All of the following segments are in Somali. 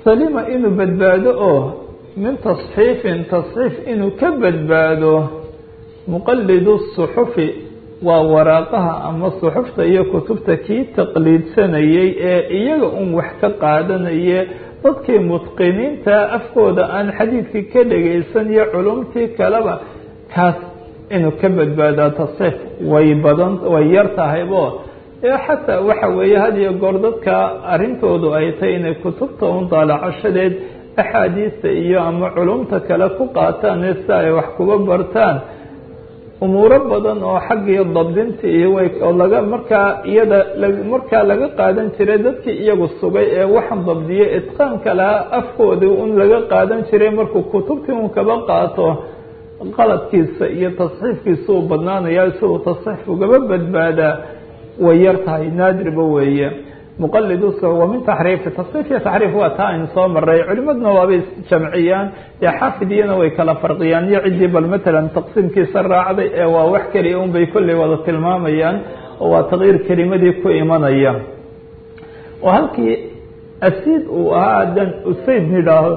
salima inuu badbaado oo min tasxiifin tasxiif inuu ka badbaado muqalidu suxufi waa waraaqaha ama suxufta iyo kutubta kii taqliidsanayay ee iyaga un wax ka qaadanaye dadkii mutqiniinta afkooda aan xadiidkii ka dhagaysan iyo culumtii kaleba kaas inuu ka badbaadaa tasxiif way badan way yar tahaybo ee xataa waxa weeye had iyo goor dadka arrintoodu ay tahay inay kutubta un daalacashadeed axaadiista iyo ama culumta kale ku qaataan ee si ay wax kuba bartaan umuuro badan oo xaggii dabdinta iyo way oo laga markaa iyada markaa laga qaadan jiray dadkii iyagu sugay ee waxan dabdiyay itqaanka lahaa afkoodii un laga qaadan jiray markuu kutubtii un kaba qaato qaladkiisa iyo tasxiifkiisa uu badnaanaya isagoo tasxiif ugaba badbaadaa way yar tahay naadirba weeye muqalidu wa min taxriifi tasxiif iyo taxriif waa taa aynu soo maray culimaduna waabay jamciyaan dee xaafidiyana way kala farqiyaan iyo ciddii bal matalan taqsiimkiisa raacday ee waa wax keliya un bay kolley wada tilmaamayaan oo waa taqyiir kelimadii ku imanaya oo halkii asiid uu ahaa haddaan usayd nidhaaho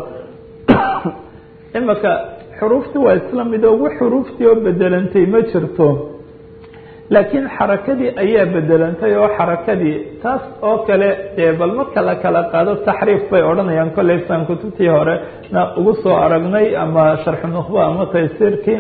imaka xuruufti waa isla mid oo wax xuruuftii oo bedelantay ma jirto laakiin xarakadii ayaa bedelantay oo xarakadii taas oo kale dee bal marka la kala qaado taxriif bay odhanayaan kolley saan kutubtii hore na ugu soo aragnay ama sharxu nukhba ama taysiirkii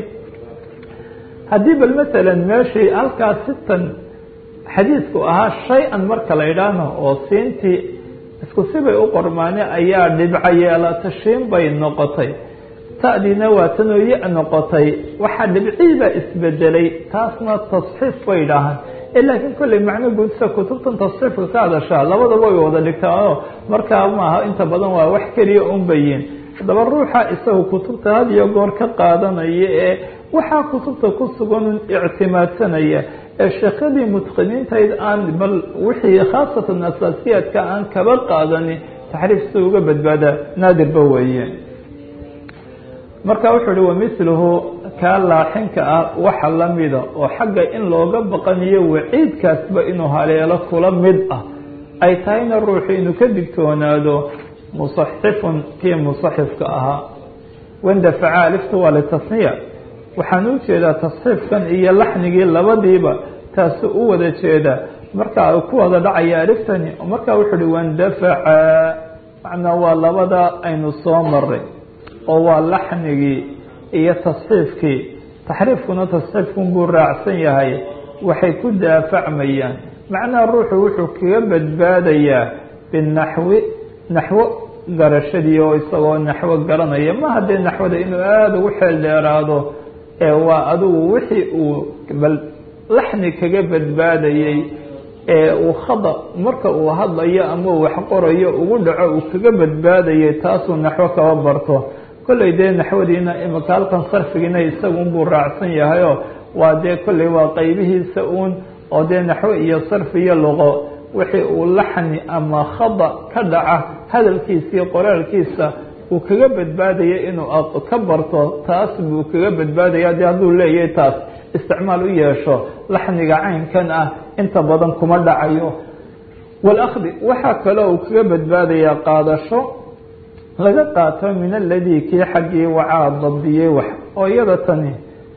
haddii bal matalan meeshii halkaas sitan xadiisku ahaa shay-an marka la idhaahno oo siintii isku sibay u qormaane ayaa dhibco yeelata shiin bay noqotay ta'diina waa tanoo ya noqotay waxaa dhibciibaa isbedelay taasna tasxiif bay dhahaan laakiin kolley macno guudsa kutubtan tasxiifka ka hadashaa labadaba way wada dhigtaao markaa maaha inta badan waa wax keliya un bayin haddaba ruuxa isaga kutubta had iyo goor ka qaadanaya ee waxaa kutubta ku sugan ictimaadsanaya ee sheekadii mutqiniintayd aan bal wixii khaasatan asaasiyaadka aan kaba qaadani taxriif si uga badbaadaa naadirba weeye marka wuxuu uhi wamiluhu kaa laaxinka ah waxa lamida oo xagga in looga baqaniyo waciidkaasba inuu haleelo kula mid ah ay tahayna ruuxu inuu ka digtoonaado musaxifun kii musaxifka ahaa wandafaca alifta waa litasniya waxaan u jeedaa tasxiifkan iyo laxnigii labadiiba taasu u wada jeeda marka ku wada dhacaya aliftani marka wuxuu uhi wandafaca macnaa waa labada aynu soo maray oo waa laxnigii iyo tasxiifkii taxriifkuna tasxiifkun buu raacsan yahay waxay ku daafacmayaan macnaha ruuxu wuxuu kaga badbaadayaa binaxwi naxwo garashadii oo isagoo naxwo garanaya ma haddee naxwada inuu aada ugu xeel dheeraado ee waa adigu wixii uu bal laxni kaga badbaadayey ee uu khada marka uu hadlayo ama uu wax qorayo ugu dhaco uu kaga badbaadayay taasuu naxwo kaba barto kolley dee naxwadiina imika halkan sarfigiina isagunbuu raacsan yahayoo waa dee kolley waa qaybihiisa uun oo dee naxwo iyo sarfi iyo luqo wixii uu laxni ama khada ka dhaca hadalkiisa iyo qoraalkiisa uu kaga badbaadaya inuu ka barto taas buu kaga badbaadaya dee hadduu leeyahay taas isticmaal u yeesho laxniga caynkan ah inta badan kuma dhacayo walakdi waxaa kaloo uu kaga badbaadayaa qaadasho laga qaato min aladii kii xaggii wacaa dabdiyey wax oo iyada tani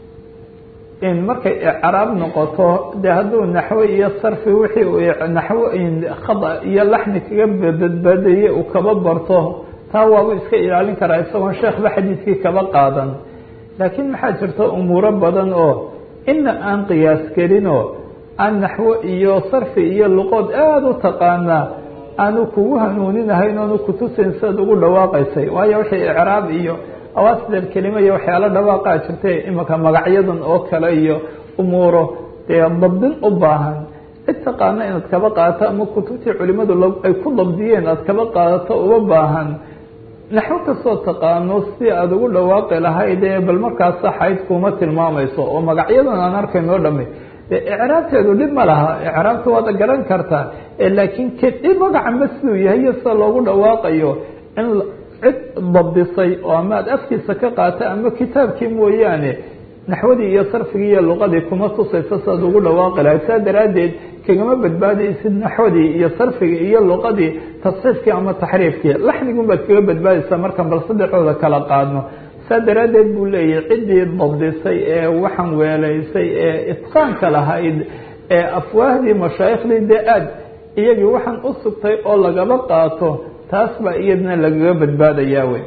in markay icraab noqoto dee hadduu naxwo iyo sarfi wixii uu naxwo khada iyo laxni kaga badbaadayey uu kaba barto taa waabu iska ilaalin karaa isagoon sheekhba xadiidkii kaba qaadan laakiin maxaa jirta umuuro badan oo ina aan qiyaas gelinoo aan naxwo iyo sarfi iyo luqood aada u taqaanaa aanu kugu hanuuninahayn oonu kutusayn sidaad ugu dhawaaqaysay waayo wixii icraab iyo awaasidal kelima iyo waxyaalo dhawaaqaa jirtay imika magacyadan oo kale iyo umuuro dee dabdin u baahan cid taqaana inaad kaba qaadato ama kutubtii culimadu ay ku dabdiyeen aad kaba qaadato uma baahan naxwo kastoo taqaano si aada ugu dhawaaqi lahayd ee bal markaas saxayd kuma tilmaamayso oo magacyadan aan arkaynoo dhami de icraabteedu dhib ma laha icraabta waad garan kartaa laakiin kedi magaca ma siduu yahay iyo sida loogu dhawaaqayo in cid dabdisay oo ama aad afkiisa ka qaata ama kitaabkii mooyaane naxwadii iyo sarfigii iyo luqadii kuma tusayso siaad ugu dhawaaqi lahayd saa daraaddeed kagama badbaadaysid naxwadii iyo sarfigii iyo luqadii tasxiifkii ama taxriifkii laxnigun baad kaga badbaadaysaa markaan bal saddexooda kala qaadno saa daraaddeed buu leeyahay ciddii dabdisay ee waxaan weelaysay ee itqaanka lahayd ee afwaahdii mashaaikhdii dee aad iyagii waxaan u sugtay oo lagaba qaato taas baa iyadna lagaga badbaadayaa wey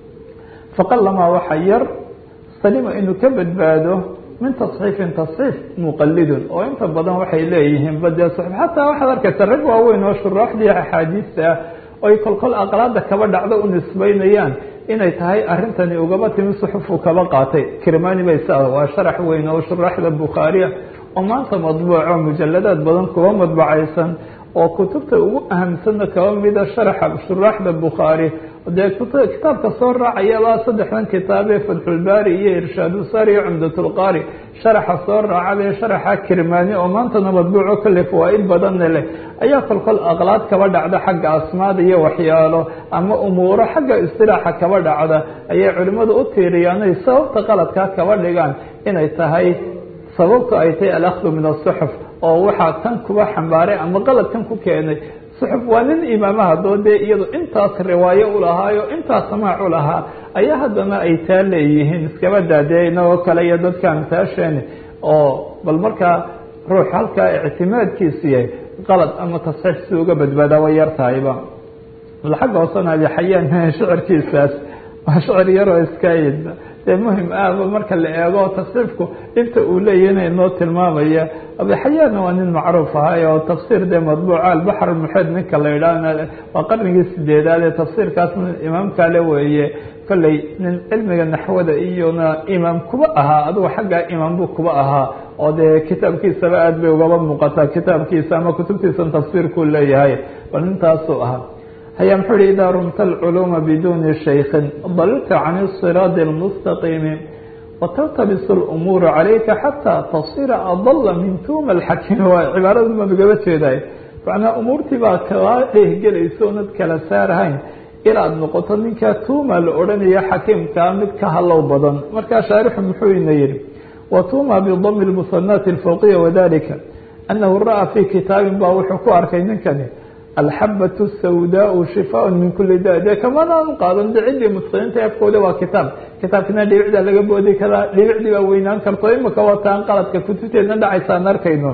faqalamaa waxa yar salima inuu ka badbaado min tasxiifin tasxiif muqalidun oo inta badan waxay leeyihiin badee xataa waxaad arkaysa rag waaweyn oo shuraaxdii axaadiista ah oy kolkol aqlaada kaba dhacdo u nisbaynayaan inay tahay arintani ugaba timi suxufu kaba qaatay kirmani bay sa waa sharax weyn oo shuraaxda bukhaariya oo maanta madbuuco mujaladaad badan kuwa madbacaysan oo kutubta ugu ahamsanna kaba mida sharaxa shuraaxda bukhaari dee kitaabka soo raacayaba saddexdan kitaabee fatxulbaari iyo irshaadusari iyo cumdatulqaari sharaxa soo raacabee sharaxa kirmaani oo maantana madbuuco kale fawaa-id badanna leh ayaa kolkol aqlaad kaba dhacda xagga asmaada iyo waxyaalo ama umuuro xagga istilaaxa kaba dhacda ayay culimmadu u tiiriyaanay sababta qaladkaa kaba dhigaan inay tahay sababtu ay tahay alahdu min asuxuf oo waxaa tan kuba xambaaray ama qaladkan ku keenay suxuf waa nin imaamaha doo dee iyadu intaas riwaayo u lahaayo intaas samaac u lahaa ayaa haddana ay taa leeyihiin iskaba daadee inagoo kale iyo dadka amsaasheeni oo bal markaa ruux halkaa ictimaadkiisu yahay qalad ama tasxiif si uga badbaadaa way yar tahayba xagga hoosena abi xayaan shicirkiisaas waa shicir yaroo iska dee muhim ahba marka la eego tasxiifku inta uu leeyahna inoo tilmaamaya abixayaanna waa nin macruuf ahay oo tafsiir dee madbuuca albaxr muxeed ninka la yidhaahna waa qarnigii sideedaad ee tafsiirkaasna imaamkale weeye kolley nin cilmiga naxwada iyona imaam kuba ahaa adugu xaggaa imaam buu kuba ahaa oo dee kitaabkiisaba aad bay ugaba muuqataa kitaabkiisa ama kutubtiisan tafsiirkuu leeyahay bal nintaasuu ahaa haya muxuu hi idaa rumta alculuuma biduni shaykin dalilta can isiraadi اlmustaqiimi wataltabis اlumuuru calayka xataa tasira adala min tuuma alxakiimi waa cibaarada baan ugaba jeeday macnaa umuurtii baa kaa dhehgelaysa oonad kala saarhayn inaad noqoto ninkaa tuuma la odhanaya xakiimkaa mid ka halow badan markaa shaarixu muxuu ina yihi wa tuuma bidami lmusanaati alfawqiya wadalika anahu ra'aa fii kitaabin baa wuxuu ku arkay ninkani alxabaة الsawdaء shifaaء min kuli da dee kamanaan qaadan de ciddii mutqiniinta afkooda waa kitaab kitaabkina dhibicda laga boodi karaa dhibicdii baa weynaan karto imika wataan qaladka kutubteedna dhacaysaan arkayno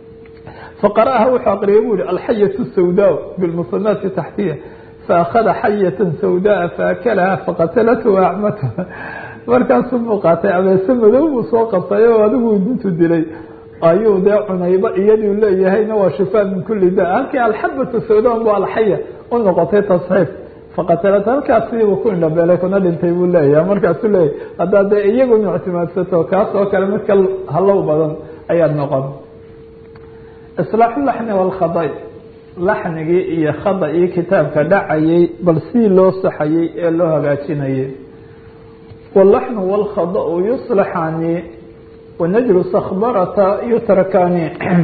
faqara'aha wuxuu aqriyay bu yihi alxayaة الsawdaء biاlmusanaati taxtiya faأkhada xayaة sawdaءa faakalaha faqatalathu acmatha markaasuu buu qaatay abeese madow buu soo qabtay oo adigu intu dilay ayuu dee cunayba iyaduu leeyahayna waa shifaa min kuli da halkii alxabatu sawdan bu alxaya u noqotay tasxiif faqatalat halkaas sidiibu ku indhabeelay kuna dhintay buu leeyahay markaasuu leeyahy haddaa dee iyaguna ictimaadsato kaas oo kale midka halow badan ayaad noqon islaaxu laxni walkhaday laxnigii iyo khada-ii kitaabka dhacayay bal sidii loo saxayay ee loo hagaajinayay walaxnu walkhada-u yuslaxani ونجل صخبرة يتركان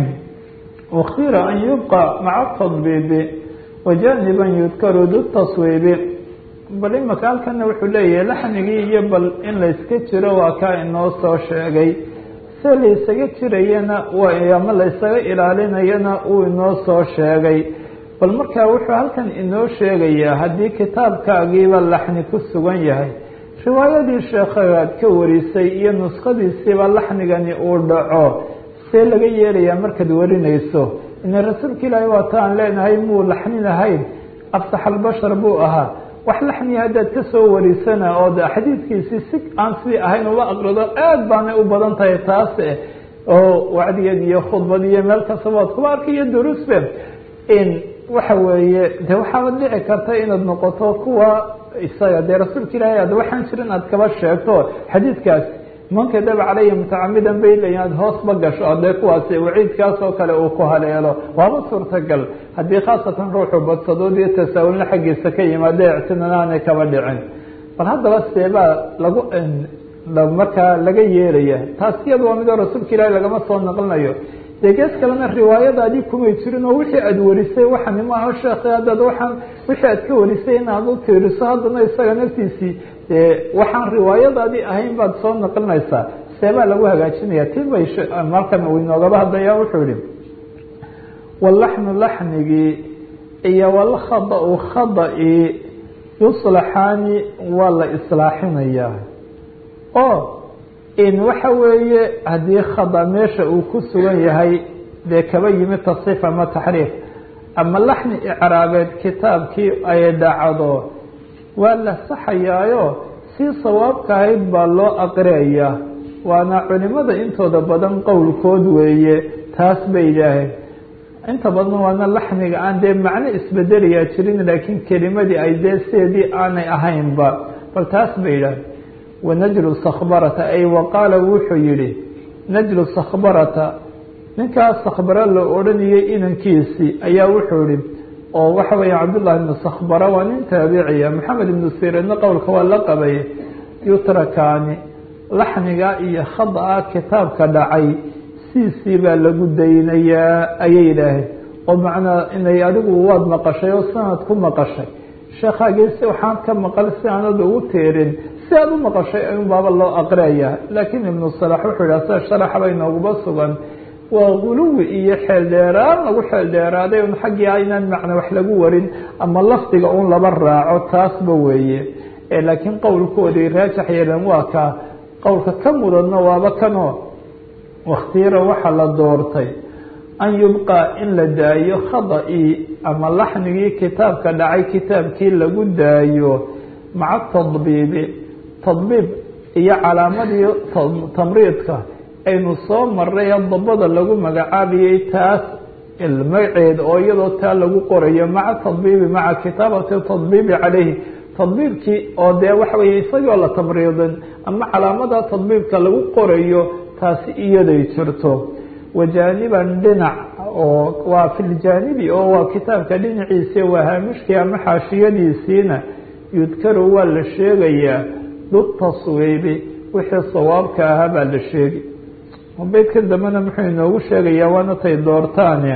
واختير أن يبقى مع التضبيب وجانبا يذكر ذو التصويب bal imaka halkana wuxuu leeyahay laxnigii iyo bal in layska jiro waa kaa inoo soo sheegay se laysaga jirayana ama laysaga ilaalinayana uu inoo soo sheegay bal markaa wuxuu halkan inoo sheegayaa haddii kitaabkaagiiba laxni ku sugan yahay riwaayadii sheekhaad ka warisay iyo nuskhadiisiiba laxnigani uu dhaco see laga yeelayaa markaad warinayso ina rasuulka ilaahi waa ta aan leenahay muu laxninahayn afsax albashar buu ahaa wax laxniya haddaad ka soo warisana oo de xadiidkiisii si aan sidii ahayn uma aqrido aad baanay u badan tahay taase oo wacdigeed iyo khudbad iyo meel kastaba ad kuba arkayo duruusbe in waxa weeye de waxaaba dhici karta inaad noqoto kuwa isaga dee rasuulka ilaahay ad waxaan jirin aad kaba sheegto xadiidkaas man kadaba caleyhi mutacamidan bay leeyiin aad hoosba gasho adee kuwaasi waciidkaas oo kale uu ku haleelo waaba suurtagal haddii khaasatan ruuxu badsadood iyo tasaawulna xaggiisa ka yimaade ictinana aanay kaba dhicin bal haddaba seebaa lagu markaa laga yeelaya taas iyada waa midoo rasuulka ilaahay lagama soo naqlinayo dee gees kalena riwaayadaadii kumay jirin oo wixii aada warisay waxani maaha sheekh haddaad waxaan wixii aad ka warisay inaad u tiiriso haddana isaga naftiisii dee waxaan riwaayadaadii ahayn baad soo naqlinaysaa seebaa lagu hagaajinaya ti bay markan uu inoogaba hadlaya wuxuu yihi walaxnu laxnigii iyo walkhada-u khada-i yuslaxaani waa la islaaxinayaa oo in waxa weeye haddii khada meesha uu ku sugan yahay dee kaba yimi tasxiif ama taxriif ama laxni icraabeed kitaabkii ay dhacdo waa la saxayaayo si sawaabka ahayd baa loo aqriyayaa waana culimada intooda badan qowlkood weeye taas bay yidhaaheen inta badan waana laxniga aan dee macno isbedelayaa jirin laakiin kelimadii ay dee sideedii aanay ahaynba bal taas bay yidhaaheen wanajlu sakhbarata ay waqaala wuxuu yihi najlu sakhbarata ninkaas sakhbara la odhanayay inankiisii ayaa wuxuu yihi oo waxa weya cabdullahi ibnu sakhbara waa nin taabiciya maxamed ibnu sirinna qowlka waa la qabay yutrakaani laxniga iyo khada-a kitaabka dhacay siisii baa lagu daynayaa ayay yidhaaheen oo macnaa inay adigu waad maqashay oo sanad ku maqashay sheekhaagisi waxaan ka maqal si aanad ugu teerin si aad u maqashay un baaba loo aqriyayaa laakiin ibnu salax wuxuu yidhaha sida sharaxba inooguba sugan waa guluwi iyo xeeldheeraan lagu xeeldheeraaday un xaggii a inaan macna wax lagu warin ama lafdiga un laba raaco taasba weeye laakiin qowlkoodii raajax yeelan waa ka qowlka ka mudanna waaba kanoo wakhtiyara waxaa la doortay an yubqaa in la daayo khada-ii ama laxnigii kitaabka dhacay kitaabkii lagu daayo maca tadbiibi tadbiib iyo calaamadii tamriidka aynu soo maray ee dabada lagu magacaabayay taas magaceed oo iyadoo taa lagu qorayo maca tadbiibi maca kitaabati tadbiibi calayhi tadbiibkii oo dee waxa weye isagoo la tamriidin ama calaamada tadbiibka lagu qorayo taasi iyaday jirto wajaaniban dhinac oo waa filjaanibi oo waa kitaabka dhinaciisi waa haamishkii ama xaashiyadiisiina yudkaru waa la sheegayaa dutaswiibi wixii sawaabka ahaa baa la sheegi beydka dambena muxuu inoogu sheegayaa waana tay doortaane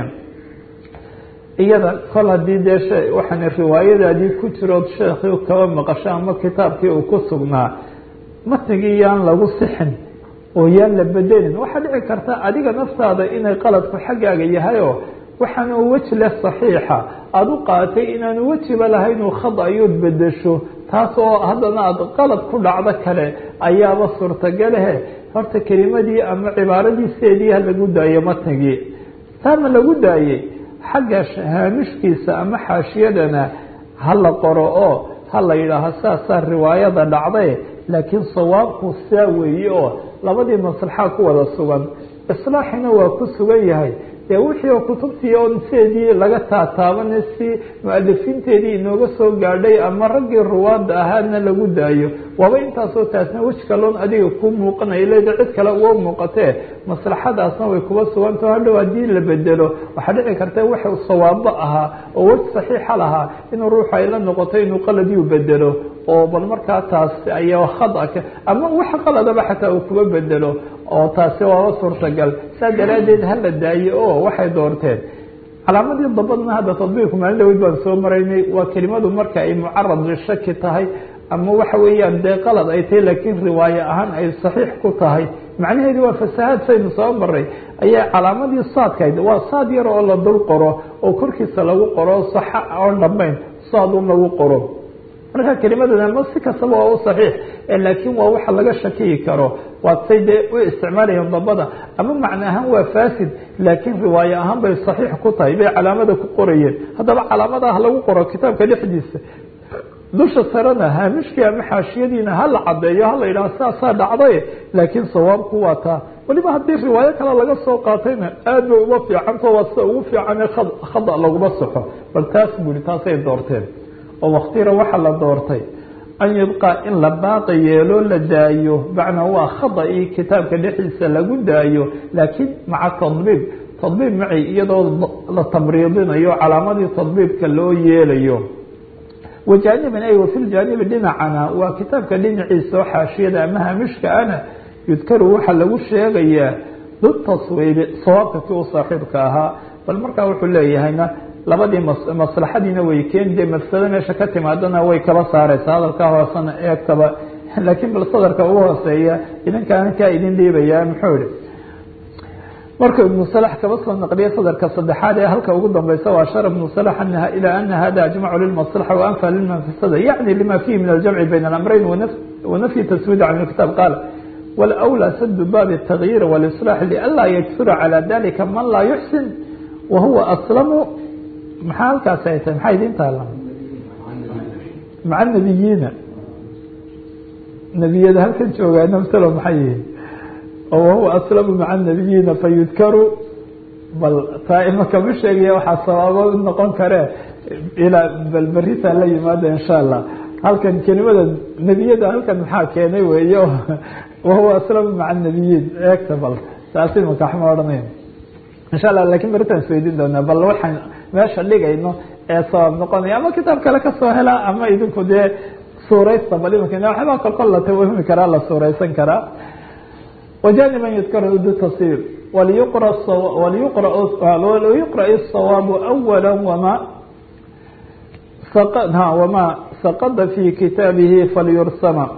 iyada kol haddii dee waxaan riwaayadaadii ku jirood sheekii kaba maqasho ama kitaabkii uu ku sugnaa matnigii yaan lagu sixin oo yaan la bedelin waxaa dhici karta adiga naftaada inay qaladku xaggaaga yahayoo waxaanu weji leh saxiixa aada u qaatay inaanu wejiba lahayn uu khad ayood bedesho taas oo haddana aada qalad ku dhacdo kale ayaaba suurtagalehe horta kelimadii ama cibaaradiiseedii ha lagu daayo matnigii taama lagu daayey xagga haamishkiisa ama xaashiyadana ha la qoro oo ha la yidhaaho saasaa riwaayada dhacday laakiin sawaabku saa weeye oo labadii maslaxa ku wada sugan islaaxina waa ku sugan yahay dee wixii oo kutubtii on seedii laga taataabana si mu-alifiinteedii inooga soo gaadhay ama raggii ruwaada ahaadna lagu daayo waaba intaasoo taasna wej kaloon adiga ku muuqanaya leeda cid kale uga muuqatee maslaxadaasna way kuba sugantao hadhow haddii la bedelo waxaa dhici karta wax sawaabo ahaa oo wej saxiixa lahaa inuu ruuxu ay la noqoto inuu qaladiu bedelo oo bal markaa taas ayaa khadaka ama wax qaladaba xataa uu kuba bedelo oo taasi waaba suurtagal saa daraaddeed hala daaye oo waxay doorteen calaamadii dabadna hadda tadbiirku maalin dhaweyd baan soo maraynay waa kelimadu marka ay mucarad lishaki tahay ama waxa weeyaan dee qalad ay tahay laakiin riwaaye ahaan ay saxiix ku tahay macnaheedu waa fasahaad saynu soo maray ayaa calaamadii saadkayd waa saad yar oo la dul qoro oo korkiisa lagu qoro saxa oon dhammayn saadun lagu qoro marka kelimadana ma si kastaba waa u saxiix laakiin waa waxa laga shakiyi karo waa say dee u isticmaalayeen dabada ama macno ahaan waa fasid laakiin riwaaye ahaan bay saxiix ku tahay bay calaamada ku qorayeen haddaba calaamadaha lagu qoro kitaabka dhexdiisa dusha sarena haamishkii ama xaashiyadiina hala cadeeyo hala yidhaha saasaa dhacday laakiin sawaabku waa taa weliba haddii riwaayo kale laga soo qaatayna aad bay uga fiicanto waa sida ugu fiicane khada laguma saxo bal taas buri taasay doorteen oo waktira waxaa la doortay an yubqaa in la baaqi yeelo la daayo macnaa waa khada-ii kitaabka dhexdiisa lagu daayo laakiin maca tadbiib tadbiib maci iyadoo la tamriidinayo calaamadii tadbiibka loo yeelayo wajaaniban ay wafi ljaanibi dhinacana waa kitaabka dhinaciisa oo xaashiyada ama hamishka ana yudkaru waxaa lagu sheegayaa dutaswiibi sawaabka kii u saaxiibka ahaa bal markaa wuxuu leeyahayna labadii maslaxadiina way keeni dee mafsado meesha ka timaadana way kaba saareysa hadalkaa hoosena eegtaba laakiin bal sadarka ugu hooseeya idinkaana kaa idin dhiibaya muxuu ihi markuu ibnu salax kaba soo naqliya sadarka saddexaad ee halka ugu dambeysa waa shar ibnu salax anaha ilaa ana hada ajmacu lilmaslaxa waanfa lilmanfasada yacni lima fihi min aljamci bayna alamrayn wanafyi taswid can lkitaab qaala wlأwlى sd bab التغyir واlإصلاح لanlaa yجsura calى dalika man laa yuxsin wahuwa aslamu maxaa halkaas ay tahay maxaa idin taala maca nebiyiina nebiyada halkan joogaa namsalo maxay yihiin oo wahuwa aslamu maca nebiyiina fayudkaru bal taa imaka ma sheegaya waxaa sabaabo noqon kare ilaa bal beritaa la yimaada insha allah halkan kelimada nebiyada halkan maxaa keenay weeyo wahuwa aslamu maca nebiyiin eegta bal taasi makaxma odhanayn insha allah lakin beritaan isweydiin doonaa bal waxaan meesha dhigayno ee sabab noqonaya ama kitaab kale kasoo helaa ama idinku dee suuraysta bal imika waxbaa kolkol la tawahumi karaa la suuraysan karaa wajaniban yudkaru du tafsir waliyuqra waliyuqra الصawaabu awala wama wama saqada fi kitaabihi falyursama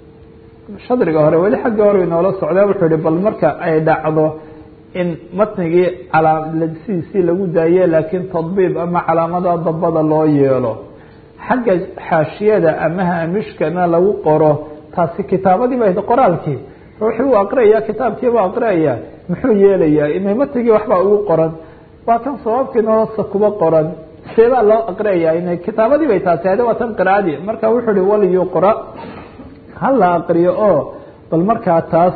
shadriga hore weli xagga hore inoola socdaa wuxuu ihi bal marka ay dhacdo in matnigii calaamadsidiisii lagu daaye laakiin tadbiib ama calaamada dabada loo yeelo xagga xaashiyada ama haamishkana lagu qoro taasi kitaabadii ba qoraalkii ruuxii uu aqriyaya kitaabkiiba aqriyaya muxuu yeelayaa inay matnigii waxbaa ugu qoran waa kan sabaabkiina hoosta kuba qoran seebaa loo aqriyaya inay kitaabadii bay taasi hade waa tan qiraadii marka wuxuu ihi waliyuqra ha la aqriyo oo bal markaa taas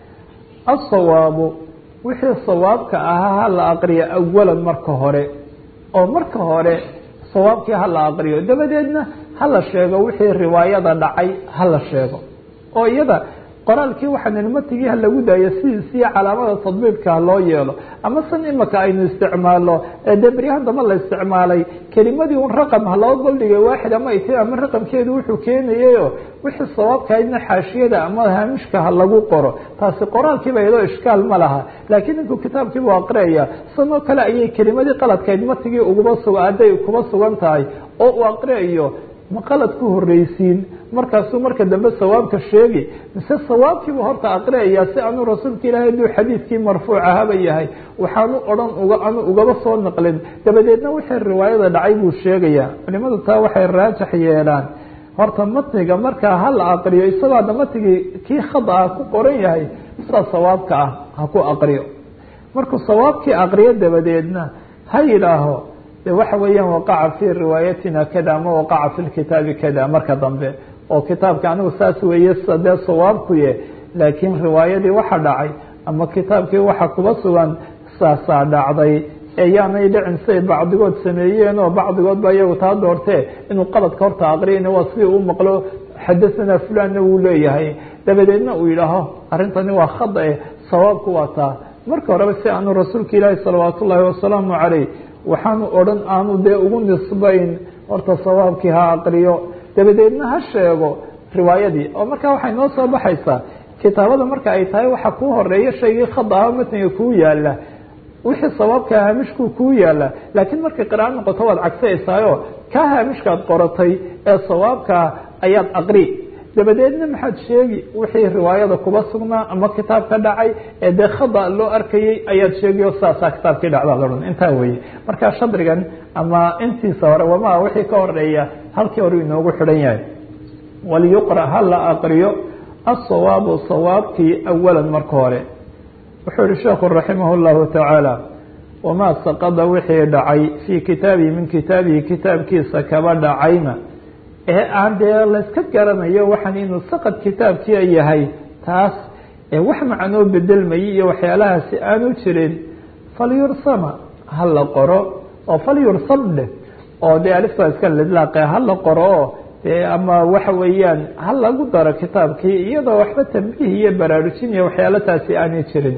asawaabu wixii sawaabka ahaa ha la aqriyo awalan marka hore oo marka hore sawaabkii ha la aqriyo dabadeedna ha la sheego wixii riwaayada dhacay ha la sheego oo iyada qoraalkii waxaan matigii ha lagu daayo sidiisiyo calaamada tadbiibka ha loo yeelo ama san imaka aynu isticmaalo dee beryahan damba la isticmaalay kelimadii un raqam ha loo goldhigay waaxid ama it ama raqamkeedu wuxuu keenayayo wixii sawaabkahaydna xaashiyada ama haamishka ha lagu qoro taasi qoraalkiiba iyadoo ishkaal ma laha laakiin ninkuu kitaabkiibu aqriyaya sanoo kale ayay kelimadii qaladkayd matigii uguba sug hadday kuba sugan tahay oo uu aqriyayo ma qalad ku horeysiin markaasuu marka dambe sawaabka sheegi mise sawaabkiibu horta aqriyaya si aanu rasuulka ilaahay aduu xadiidkii marfuuc ahaba yahay waxaanu odhan uga anu ugaba soo naqlin dabadeedna wixii riwaayada dhacay buu sheegaya culimadu taa waxay raajax yeelaan horta matniga markaa ha la aqriyo isagoo hadda matnigii kii khada ah ku qoran yahay sidaa sawaabka ah ha ku aqriyo markuu sawaabkii aqriyo dabadeedna ha yidhaaho de waxa weeyaan waqaca fi riwaayatina kada ama waqaca fi lkitaabi kada marka dambe oo kitaabka anigu saas weeye dee sawaabkuye laakiin riwaayadii waxa dhacay ama kitaabkii waxa kuba sugan saasaa dhacday eeyaanay dhicin siay bacdigood sameeyeen oo bacdigood ba iyagu taa doortee inuu qaladka horta aqriyan waa sidii uu maqlo xadathana fulanna wuu leeyahay dabadeedna uu yidhaaho arrintani waa khada eh sawaabku waa taa marka horeba si aanu rasuulka ilaahi salawaat ullaahi wasalaamu caleyh waxaanu odhan aanu dee ugu nisbayn horta sawaabkii ha aqriyo dabadeedna ha sheego riwaayadii oo markaa waxay noo soo baxaysaa kitaabada marka ay tahay waxa kuu horeeya shaygii khada ah matniga kuu yaala wixii sawaabka haamishkuu kuu yaala laakiin markay qiraao noqoto waad cagsaysaayo kaa haamishkaad qoratay ee sawaabkaa ayaad aqri dabadeedna maxaad sheegi wixii riwaayada kuba sugnaa ama kitaab ka dhacay ee dee khada loo arkayey ayaad sheegayo saasaa kitaabkii dhacdaa laodhan intaa weye marka shadrigan ama intiisa hore wama wixii ka horeeya halkii hore inoogu xidhan yahay waliyuqra ha la aqriyo asawaabu sawaabkii awalan marka hore wuxuu yihi sheekhu raximah llahu tacaala wamaa saqada wixii dhacay fii kitaabihi min kitaabihi kitaabkiisa kaba dhacayna ee aan dee layska garanayo waxaan inuu saqad kitaabkia yahay taas ee wax macnoo bedelmayay iyo waxyaalahaasi aanu jirin falyursama ha la qoro oo falyursam dheh oo dee aliftaa iska lidlaaqe ha la qoro oo dee ama waxa weeyaan ha lagu daro kitaabkii iyadoo waxba tambiih iyo baraarujin iyo waxyaalo taasi aanay jirin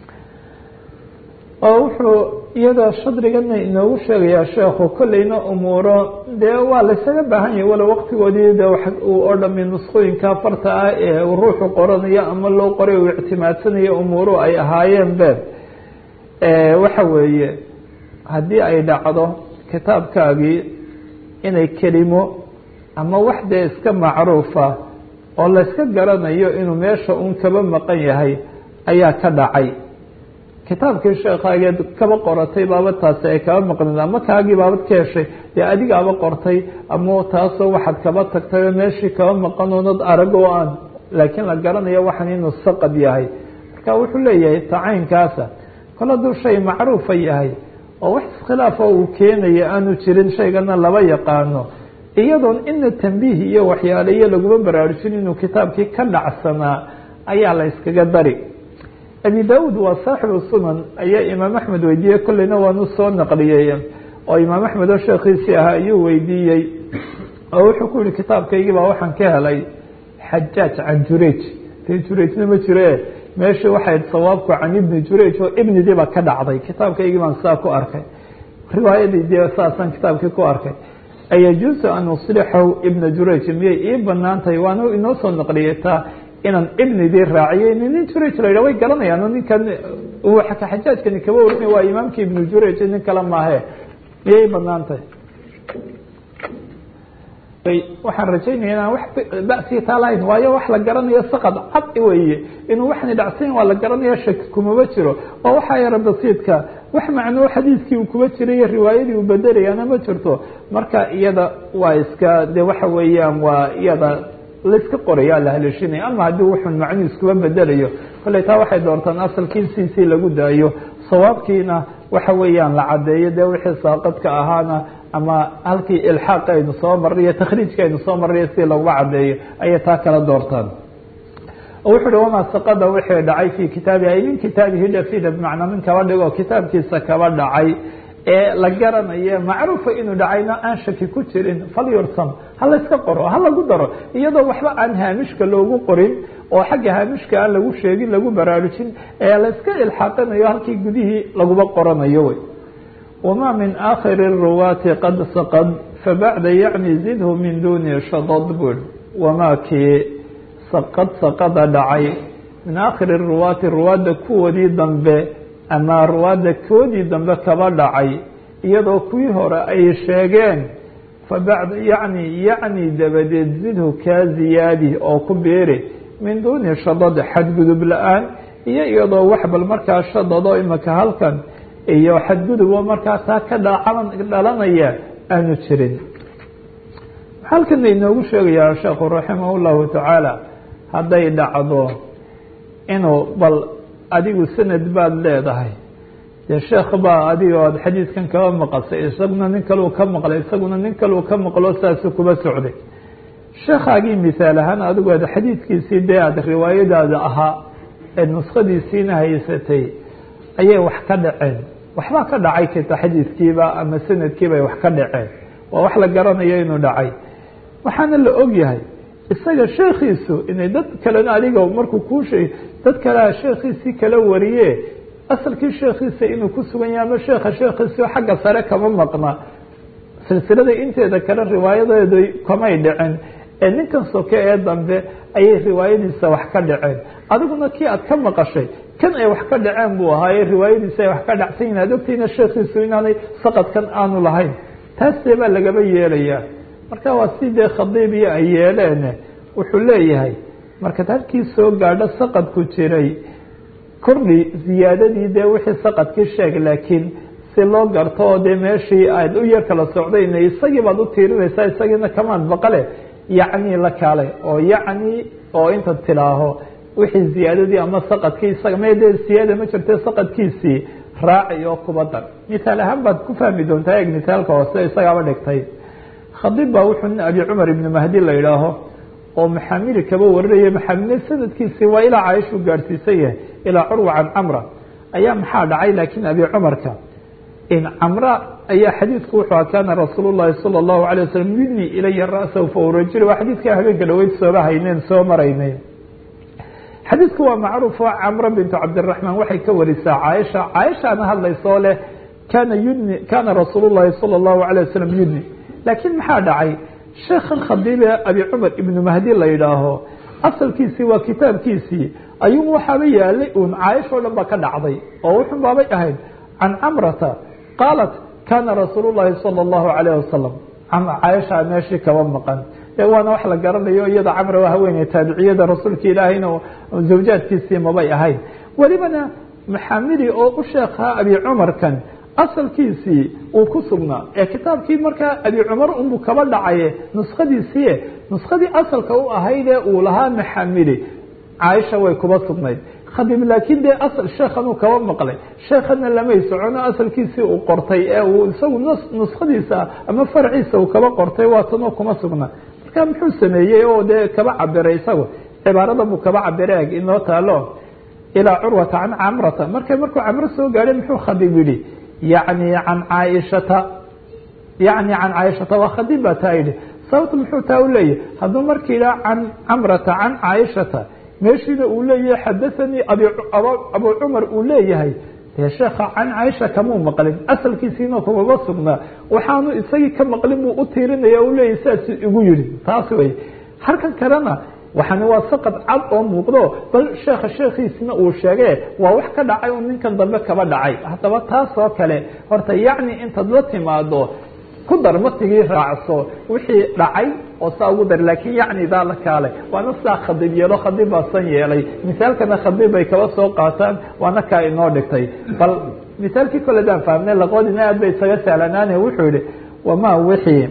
oo wuxuu iyadoo shadrigana inoogu sheegayaa sheekhu kolleyna umuuro dee waa laysaga baahan yahay walow waqtigoodii de uu oo dhami nuskooyinka farta ah ee uu ruuxu qoranayo ama loo qoray uu ictimaadsanayo umuuru ay ahaayeen be waxa weeye haddii ay dhacdo kitaabkaagii inay kelimo ama wax dee iska macruufa oo layska garanayo inuu meesha uun kaba maqan yahay ayaa ka dhacay kitaabkii sheekaageed kaba qoratay baaba taasi ay kaba maqneed ama kaagii baabad ka heshay dee adigaaba qortay ama taasoo waxaad kaba tagtay oo meeshii kaba maqan oonad arag oo aan laakiin la garanayo waxan inuu saqad yahay marka wuxuu leeyahay tacaynkaasa kol hadduu shay macruufa yahay oo wax iskhilaafo uu keenaya aanu jirin shaygana laba yaqaano iyadoon ina tambiih iyo waxyaaleyo laguma baraarujin inuu kitaabkii ka dhacsanaa ayaa la yskaga dari abi daud waa saaxibu sunan ayaa imaam axmed weydiiyey kolleyna waanu soo naqliyey oo imaam axmed oo sheekhiisii ahaa ayuu weydiiyey oo wuxuu ku yihi kitaabkaygii baa waxaan ka helay xajaaj can jurej de jurejna ma jire meeshii waxay sawaabku can ibni jurej oo ibnidii baa ka dhacday kitaabkaygii baan saa ku arkay riwaayadii dee saasaan kitaabkii ku arkay ayajuusu an uslixahu ibna jurej miyay ii banaan tahay waanu inoo soo naqliyey taa inaan ibnidii raaciyey nin jurej la yidhah way garanayaan ninkan xajaajkani kaba warinay waa imaamkii ibnu jurej nin kale maahe miyay banaan tahay waxaan rajaynaya inaan wax basiya taa lahayn waayo wax la garanayo saqad cad weeye inuu waxani dhacsayn waa la garanaya shaki kumaba jiro oo waxaa yara basiidka wax macnoo xadiidkii uu kuba jiray riwaayadii uu bedelayaana ma jirto marka iyada waa iska de waxa weeyaan waa iyada laiska qoraya la haleeshinaya ama haddii wuxun macnuu iskuba bedelayo kolley taa waxay doortaan asalkii siisii lagu daayo sawaabkiina waxa weeyaan la cadeeyo dee wixii saaqadka ahaana ama halkii ilxaaq aynu soo marray iyo takhriijka aynu soo marray si laguma cadeeyo ayay taa kala doortaan wuxu uhi wamaa saqada wixii dhacay fi kitaabi ay min kitaabihi dhafida bimacnaa min kaba dhigo kitaabkiisa kaba dhacay ee la garanayo macruufa inuu dhacayna aan shaki ku jirin falyursam ha layska qoro ha lagu daro iyadoo waxba aan haamishka loogu qorin oo xagga haamishka aan lagu sheegin lagu baraarujin ee layska ilxaaqinayo halkii gudihii laguba qoranayo wey wma min akhiri الruwaati qad saqad fabacda yacni zidhu min duni shadad bul wamaa kii saqad saqada dhacay min aakhiri ruwaati ruwaadda kuwoodii dambe ama ruwaadda koodii dambe kaba dhacay iyadoo kuwii hore ay sheegeen fabacda yani yacni dabadeed zidhu kaa ziyaadi oo ku beeri min duni shadad xadgudub la-aan iyo iyadoo wax bal markaa shadado imaka halkan iyo xadgudub oo markaa taa ka dhalanaya aanu jirin halkana inoogu sheegayaa sheekhu raximah llahu tacaala hadday dhacdo inuu bal adigu sanad baad leedahay dee sheekh baa adigo aad xadiidkan kaba maqasay isaguna nin kaleu ka maqlay isaguna nin kaleu ka maqlo saasu kuba socday sheekhaagii misaal ahaan adigu aad xadiidkiisii dee aad riwaayadaada ahaa ee nuskhadiisiina haysatay ayay wax ka dhaceen waxbaa ka dhacay kita xadiidkiiba ama sanadkiibay wax ka dhaceen waa wax la garanayo inuu dhacay waxaana la og yahay isaga sheekhiisu inay dad kalena adiga markuu kuu sheeg dad kalea sheekhiisii kala wariye asalkii sheekhiisa inuu ku sugan yahay ama sheekha sheekhiisio xagga sare kama maqna silsilada inteeda kale riwaayadeedu kamay dhicin ee ninkan soke ee dambe ayay riwaayadiisa wax ka dhaceen adiguna kii aad ka maqashay kan ay wax ka dhaceen buu ahaaye riwaayadiisa ay wax ka dhacsan yihin ad ogtayna sheekhiisu inaanay saqadkan aanu lahayn taasdee baa lagaba yeelayaa marka waa si dee khadiibiyo ay yeeleen wuxuu leeyahay markaad halkii soo gaadho saqadku jiray kordhi ziyaadadii dee wixii saqadkii sheeg laakiin si loo garto oo dee meeshii aad u yar kala socdayna isagii baad u tiirinaysaa isagiina kamaad baqale yacni la kaalay oo yacni oo intaad tidhaaho wixii ziyaadadii ama saqadkii isaga mede siyaada ma jirte saqadkiisii raaci oo kuba dar mithaal ahaan baad ku fahmi doontaa eeg mithaalka hoose isagaaba dhigtay khadiib baa wuxuu nin abi cumar ibni mahdi la idhaaho oo maxaamili kaba warinaya maxaamile sanadkiisii waa ilaa caaishu gaadhsiisan yahay ilaa curwa can camra ayaa maxaa dhacay laakiin abi cumarka in camra ayaa xadiidku wuxuu kaana rasuul llahi salى اllahu alay wasalam yudni ilaya ra'sahu faurajil waa xadiidka habeenka dhaweyd sooba hayneen soo maraynay xadiidku waa macruuf oo camro bintu cabdiraxmaan waxay ka warisaa caaisha caaishaana hadlaysoo leh kana yudni kana rasuul llahi salى اllahu alay wasalam yudni laakiin maxaa dhacay sheekhan khadiibe abi cumar ibnu mahdi la yidhaaho asalkiisii waa kitaabkiisii ayuu waxaaba yaalay uun caaisha o dhan ba ka dhacday oo wuxun baabay ahayd can camrata qaalat kana rasuul llahi salى اllahu alayh wasalam caaisha meeshii kaba maqan waana wax la garanayo iyada camra waa haweeney taabiciyada rasuulka ilaahayna zawjaadkiisii mabay ahayn welibana maxamidi oo u sheekhaa abi cumarkan asalkiisii uu ku sugnaa ee kitaabkii markaa abi cumar unbuu kaba dhacaye nuskhadiisii nuskadii asalka u ahaydee uu lahaa maxamidi caaisha way kuba sugnayd khadib laakiin dee asal sheekhanuu kaba maqlay sheekhana lamay socono asalkiisii uu qortay ee uu isagu nuskadiisa ama farciisa uu kaba qortay waa tanoo kuma sugnaa marka muxuu sameeyey oo dee kaba cabiray isagu cibaarada buu kaba cabiray eg inoo taalo ilaa curwata can camrata marka markuu camro soo gaadhay muxuu khadib yidhi yacni can caaishata yacni can caaishata waa khadib baa taa yidhi sababta muxuu taa u leeyahy hadduu marka yidhaha can camrata can caaishata meeshiina uu leeyahay xadathanii abu cumar uu leeyahay dee sheekha can caaisha kamuu maqlin asalkiisiina kumaba sugnaa waxaanu isagii ka maqlin buu u tiirinaya u leeyahay sidaas igu yidhi taas wey halkan kalena waxani waa saqad cad oo muuqdo bal sheekha sheekhiisina uu sheege waa wax ka dhacay un ninkan dambe kaba dhacay haddaba taas oo kale horta yacni intaad la timaado ku dar matigii raacso wixii dhacay oo saa ugu dar laakiin yacni daa la kaalay waana sidaa khadib yeelo khadib baa san yeelay misaalkana khadib bay kaba soo qaataan waana kaa inoo dhigtay bal misaalkii kole daan fahmnay laqoodina aad bay isaga sahlanaane wuxuu yihi wamaa wixii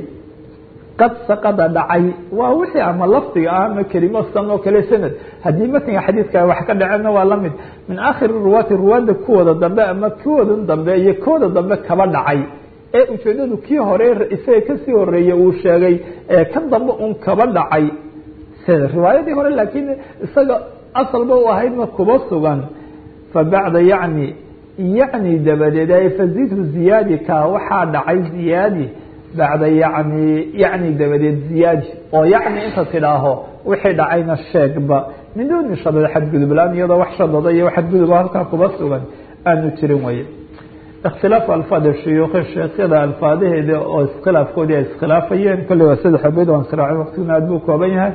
qad saqada dhacay waa wixii ama lafdiga ah ama kelimo san oo kale sanad haddii matniga xadiidka wax ka dhacena waa lamid min aakhiri ruwaati ruwaadda kuwooda dambe ama kuwooda dambe iyo kooda dambe kaba dhacay ee ujeedadu kii hore isaga kasii horeeyey uu sheegay ee kan dambe un kaba dhacay sida riwaayadii hore laakiin isaga asalba u ahaydna kuba sugan fa bacda yacni yacni dabadeed ay fazidhu ziyaadi ka waxaa dhacay ziyaadi bacda yacni yacni dabadeed ziyaadi oo yacni inta tidhaaho wixii dhacayna sheegba min duuni shadad xadgudublaan iyadoo wax shadada iyo xadgudub halkaa kuba sugan aanu jirin weye اktilaafu alfaad shuyuukhi sheekyada alfaadaheeda oo iskhilaafkoodii ay iskhilaafayeen kolley waa saddex abeyd waan siraaci waqtiguna aad buu kooban yahay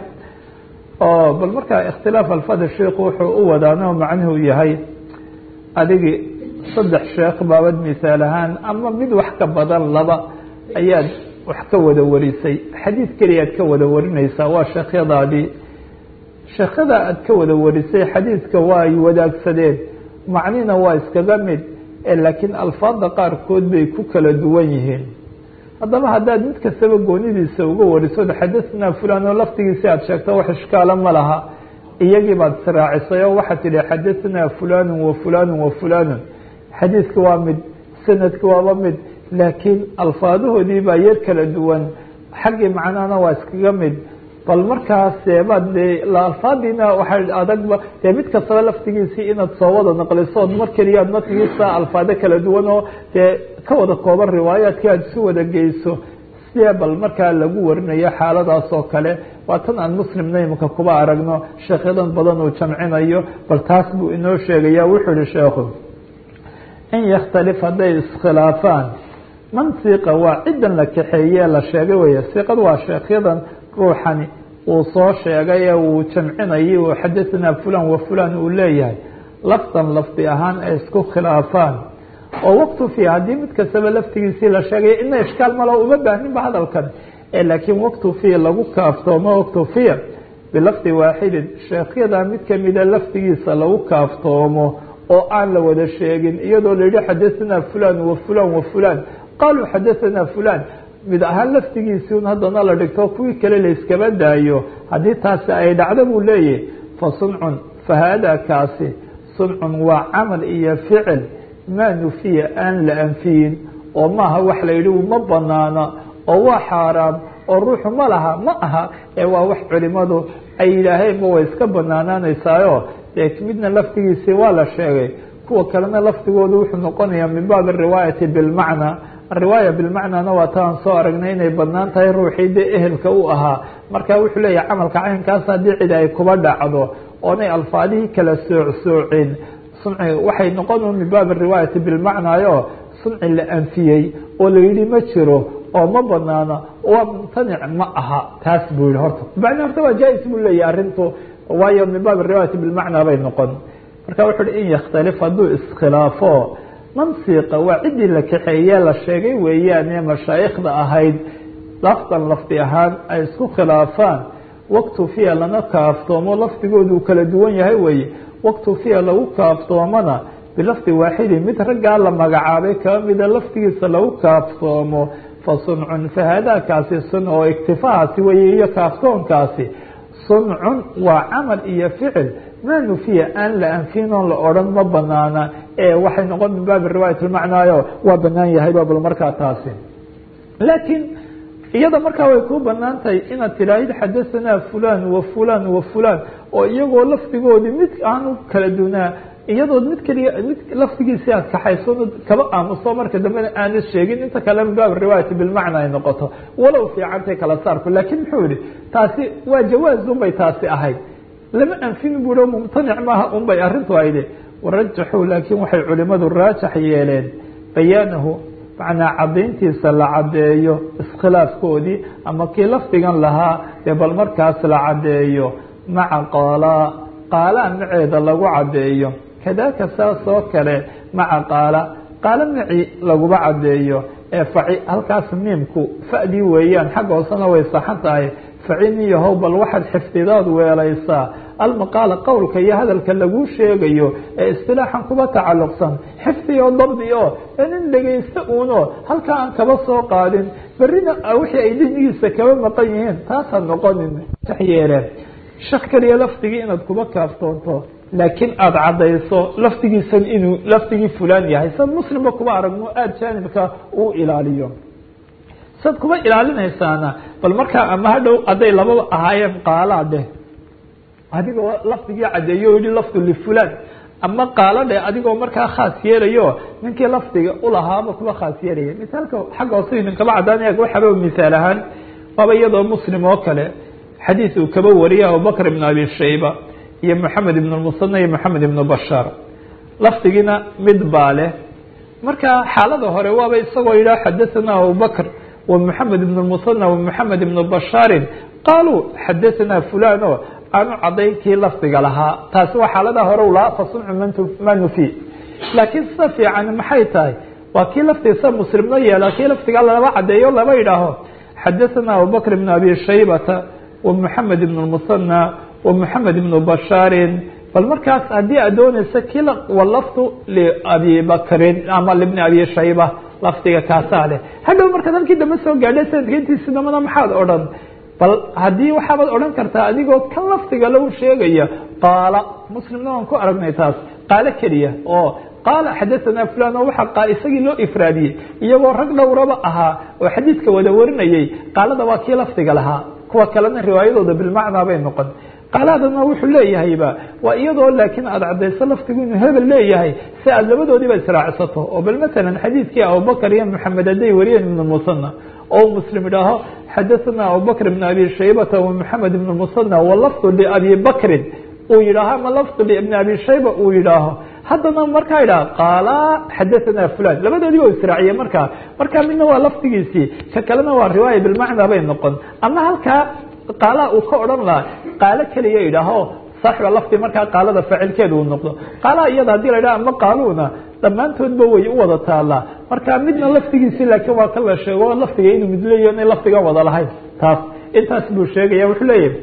oo bal markaa ikhtilaaf alfaad shuyuukh wuxuu u wadaano macnuhu yahay adigi saddex sheekh baabad misaal ahaan ama mid wax ka badan laba ayaad wax ka wada warisay xadiid keliyaad ka wada warinaysaa waa sheekhyadaadii sheekhyada aad ka wada warisay xadiidka waa ay wadaagsadeen macnina waa iskaga mid laakiin alfaada qaarkood bay ku kala duwan yihiin haddaba haddaad mid kastaba goonidiisa uga wariso xadahnaa fulan oo laftigiisi aad sheegto wax ishkaala ma laha iyagii baad israacisay oo waxaad tidhi xadahnaa fulanu wa fulanu wa fulanu xadiidka waa mid sanadka waaba mid laakiin alfaadahoodii baa yar kala duwan xaggii macnahana waa iskaga mid bal markaas baad de alfaadiina waxay adagba dee mid kastaba laftigiisii inaad soo wada naqlisood mar keliyaad matnigiisa alfaado kala duwan oo dee ka wada kooban riwaayaadkii aad isu wada geyso sidee bal markaa lagu warinayo xaaladaas oo kale waa tan aan muslimna imika kuba aragno sheekyadan badan uu jamcinayo bal taas buu inoo sheegaya wuxuu yihi sheekhu in yakhtalif hadday iskhilaafaan man siiqa waa ciddan la kaxeeye la sheegay wey siiqad waa sheekyadan ruuxani uu soo sheegay ee uu jamcinayay oo xadahanaa fulan wa fulan uu leeyahay lafdan lafdi ahaan ay isku khilaafaan oo waqtu fi haddii mid kastaba laftigiisii la sheegay ina ishkaal malo uma baahninba hadalkan laakiin waqtu fi lagu kaaftoomo waqtu fiya bilafdi waaxidin sheekhyada mid kamida laftigiisa lagu kaaftoomo oo aan la wada sheegin iyadoo la yihi xadahanaa fulan wa fulan wa fulan qaaluu xadahanaa fulan mid ahaan laftigiisii un haddana la dhigto kuwii kale la iskaba daayo haddii taasi ay dhacdo buu leeyahy fa suncun fa haadaa kaasi suncun waa camal iyo ficil maa nufiya aan la anfiyin oo maaha wax la yidhi ma banaana oo waa xaaraam oo ruuxu ma laha ma aha ee waa wax culimadu ay yidhaaheenba way iska banaanaanaysaayo dee midna laftigiisii waa la sheegay kuwa kalena laftigoodu wuxuu noqonayaa min baabi ariwaayati bilmacna ariwaaya bilmacnana waa taan soo aragnay inay badnaan tahay ruuxii dee ehelka u ahaa marka wuxuu leeyahay camalka caynkaas haddii cid ay kuba dhacdo oonay alfaadihii kala soocsoocin sunci waxay noqon min baabi riwaayati bilmacnaayo sunci la anfiyey oo la yidhi ma jiro oo ma banaana waa mumtanic ma aha taas buu yihi horta macna horta waa jaa-is buu leeyahay arrintu waayo min baabi riwaayati bilmacnaa bay noqon marka wuxu uhi in yakhtalif hadduu iskhilaafo mansiqa waa ciddii la kaxeeye la sheegay weeyaane mashaayikhda ahayd lafdan lafdi ahaan ay isku khilaafaan waktufiya lana kaaftoomo lafdigoodu kala duwan yahay weeye waktufiya lagu kaaftoomana bilafdi waaxidi mid raggaa la magacaabay kaba mida lafdigiisa lagu kaaftoomo fa suncun fahaadaakaasi sun oo iktifahaasi weye iyo kaaftoonkaasi suncun waa camal iyo ficil maa nufiya aan la anfin oon la odhan ma banaana ee waxay noqon min baabi riwaayat lmacnaayo waa banaan yahayba bal markaa taasi laakiin iyada markaa way ku banaan tahay inaad tidaahid xadahanaa fulan wa fulan wa fulan oo iyagoo lafdigoodii mid aanu kala dunaa iyadood mid keliya mid lafdigiisi aad kaxayso kaba aamuso marka dambena aanad sheegin inta kale min baab riwaayati bilmacna ay noqoto walow fiicantay kala saarku laakiin muxuu yihi taasi waa jawaaz unbay taasi ahayd lama anfin buuo mumtanic maaha unbay arrintu ayde warajaxuu laakiin waxay culimadu raajax yeeleen bayaanahu macnaa cadayntiisa la cadeeyo iskhilaafkoodii ama kii lafdigan lahaa dee bal markaas la cadeeyo maca qaalaa qaalaa maceeda lagu cadeeyo kadaaka saas oo kale maca qaala qaalo maci laguma cadeeyo ee faci halkaas miimku fa'dii weeyaan xagga hoosena way saxan tahay faciniyahow bal waxaad xifdidaad weelaysaa almaqaala qowlka iyo hadalka laguu sheegayo ee istilaaxan kuba tacalluqsan xifdi oo dabdi oo nin dhegaysta uuno halkaa aan kaba soo qaadin berrina wixii ay dihnigiisa kaba maqan yihiin taasaad noqonin yeeleen shak keliya lafdigii inaad kuba kaaftoonto laakiin aada caddayso lafdigiisan inuu lafdigii fulaan yahay sad muslimba kuba aragno aada jaanibka uu ilaaliyo sad kuba ilaalinaysaana bal markaa ama hadhow hadday lababa ahaayeen qaalaa dheh adigoo lafdigii caddeeyo o yihi lafdu lifulaan ama qaalo dheh adigoo markaa khaas yeelayo ninkii lafdiga ulahaaba kuba khaas yeelaya misaalka xagga hoose idinkaba caddaanaya waxaba misaal ahaan waaba iyadoo muslim oo kale xadiis uu kaba wariyay abubakr ibn abi shayba iyo moxamed ibn musana iyo moxamed ibn bashaar lafdigiina mid baa leh marka xaalada hore waaba isagoo yidhaha xadathana abubakr wa moxamed ibn musana wa moxamed ibn bashaarin qaaluu xadathana fulan o aanu cadayn kii lafdiga lahaa taasi waa xaaladaha hore u lahaa fasuncu ma nufi laakiin sida fiican maxay tahay waa kii laftiisa muslimna yeela kii lafdiga laba cadeeyo laba yidhaaho xadathana abubakr ibn abi shaybata ومحamed بن المثنى ومحamed بن بشhاar bal markaas haddii aad doonaysa ki wlfd لabi bakrin ama لبن abi shayba lafdiga kaasaa leh hadhow markaad halkii dambe soo gaadhay sanadka intiisi dambana maxaad odhan bal haddii waxaabaad odhan kartaa adigoo kan lafdiga lagu sheegaya qaala muslimna waan ku aragnay taas qaalo keliya oo qaala xadaثana fulan oo waxa isagii loo ifraadiyey iyagoo rag dhowraba ahaa oo xadiidka wada warinayay qaalada waa kii lafdiga lahaa kuwa kalena riwaayadooda bilmacnaa bay noqon qaalaadana wuxuu leeyahayba waa iyadoo laakiin aada cadayso laftigu inuu hebel leeyahay si aad labadoodiiba israacsato oo bal masalan xadiidkii abubakr iyo maxamed hadday wariyeen ibn musana oo muslim idhaaho xadathana abubakr ibn abi shaybata wa maxamed ibn musana walafdu liabi bakrin uu yidhaaho ama lafdu liibn abi shayba uu yidhaaho haddana markaa idhaha qaala xadathana fulan labadoodiiba israaciye markaa markaa midna waa lafdigiisii ka kalena waa riwaaya bilmacnaa bay noqon ama halkaa qaalaha uu ka odhan lahaa qaalo keliya idhaaho saaxiba lafdi markaa qaalada faacilkeeda uu noqdo qaalaha iyada hadii la idhaha ama qaaluuna dhammaantoodba way u wada taalaa marka midna lafdigiisii laakiin waa ka la sheego lafdiga inuu midleeyo inay lafdiga wada lahayn taas intaas buu sheegaya wuxuu leeyahay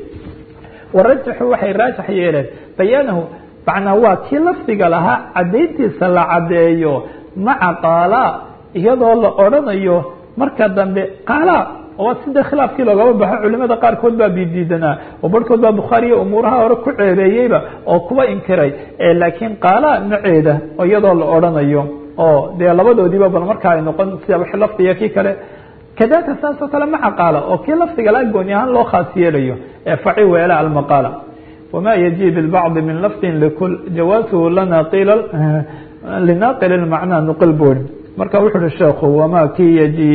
warajaxu waxay raajax yeeleen bayaanahu macnaa waa kii lafdiga lahaa cadayntiisa la cadeeyo maca qaala iyadoo la odrhanayo marka dambe qaala oo sida khilaafkii loogaba baxo culimada qaarkood baa bidiidanaa oo barhkood baa bukhaariya umuuraha hore ku ceebeeyeyba oo kuba inkiray laakiin qaala maceeda iyadoo la odrhanayo oo dee labadoodiiba bal markaa ay noqon sida w lafdiga kii kale kadalika saas oo kale maca qaala oo kii lafdiga la gooni ahaan loo khaas yeelayo ee faci weela almaqaala wma yجي bالbعض min lfظ lkl jawاaزhu lana qil linaqil اmacnaa nqil buri marka wuxu uhi sheekhu wma ki yجي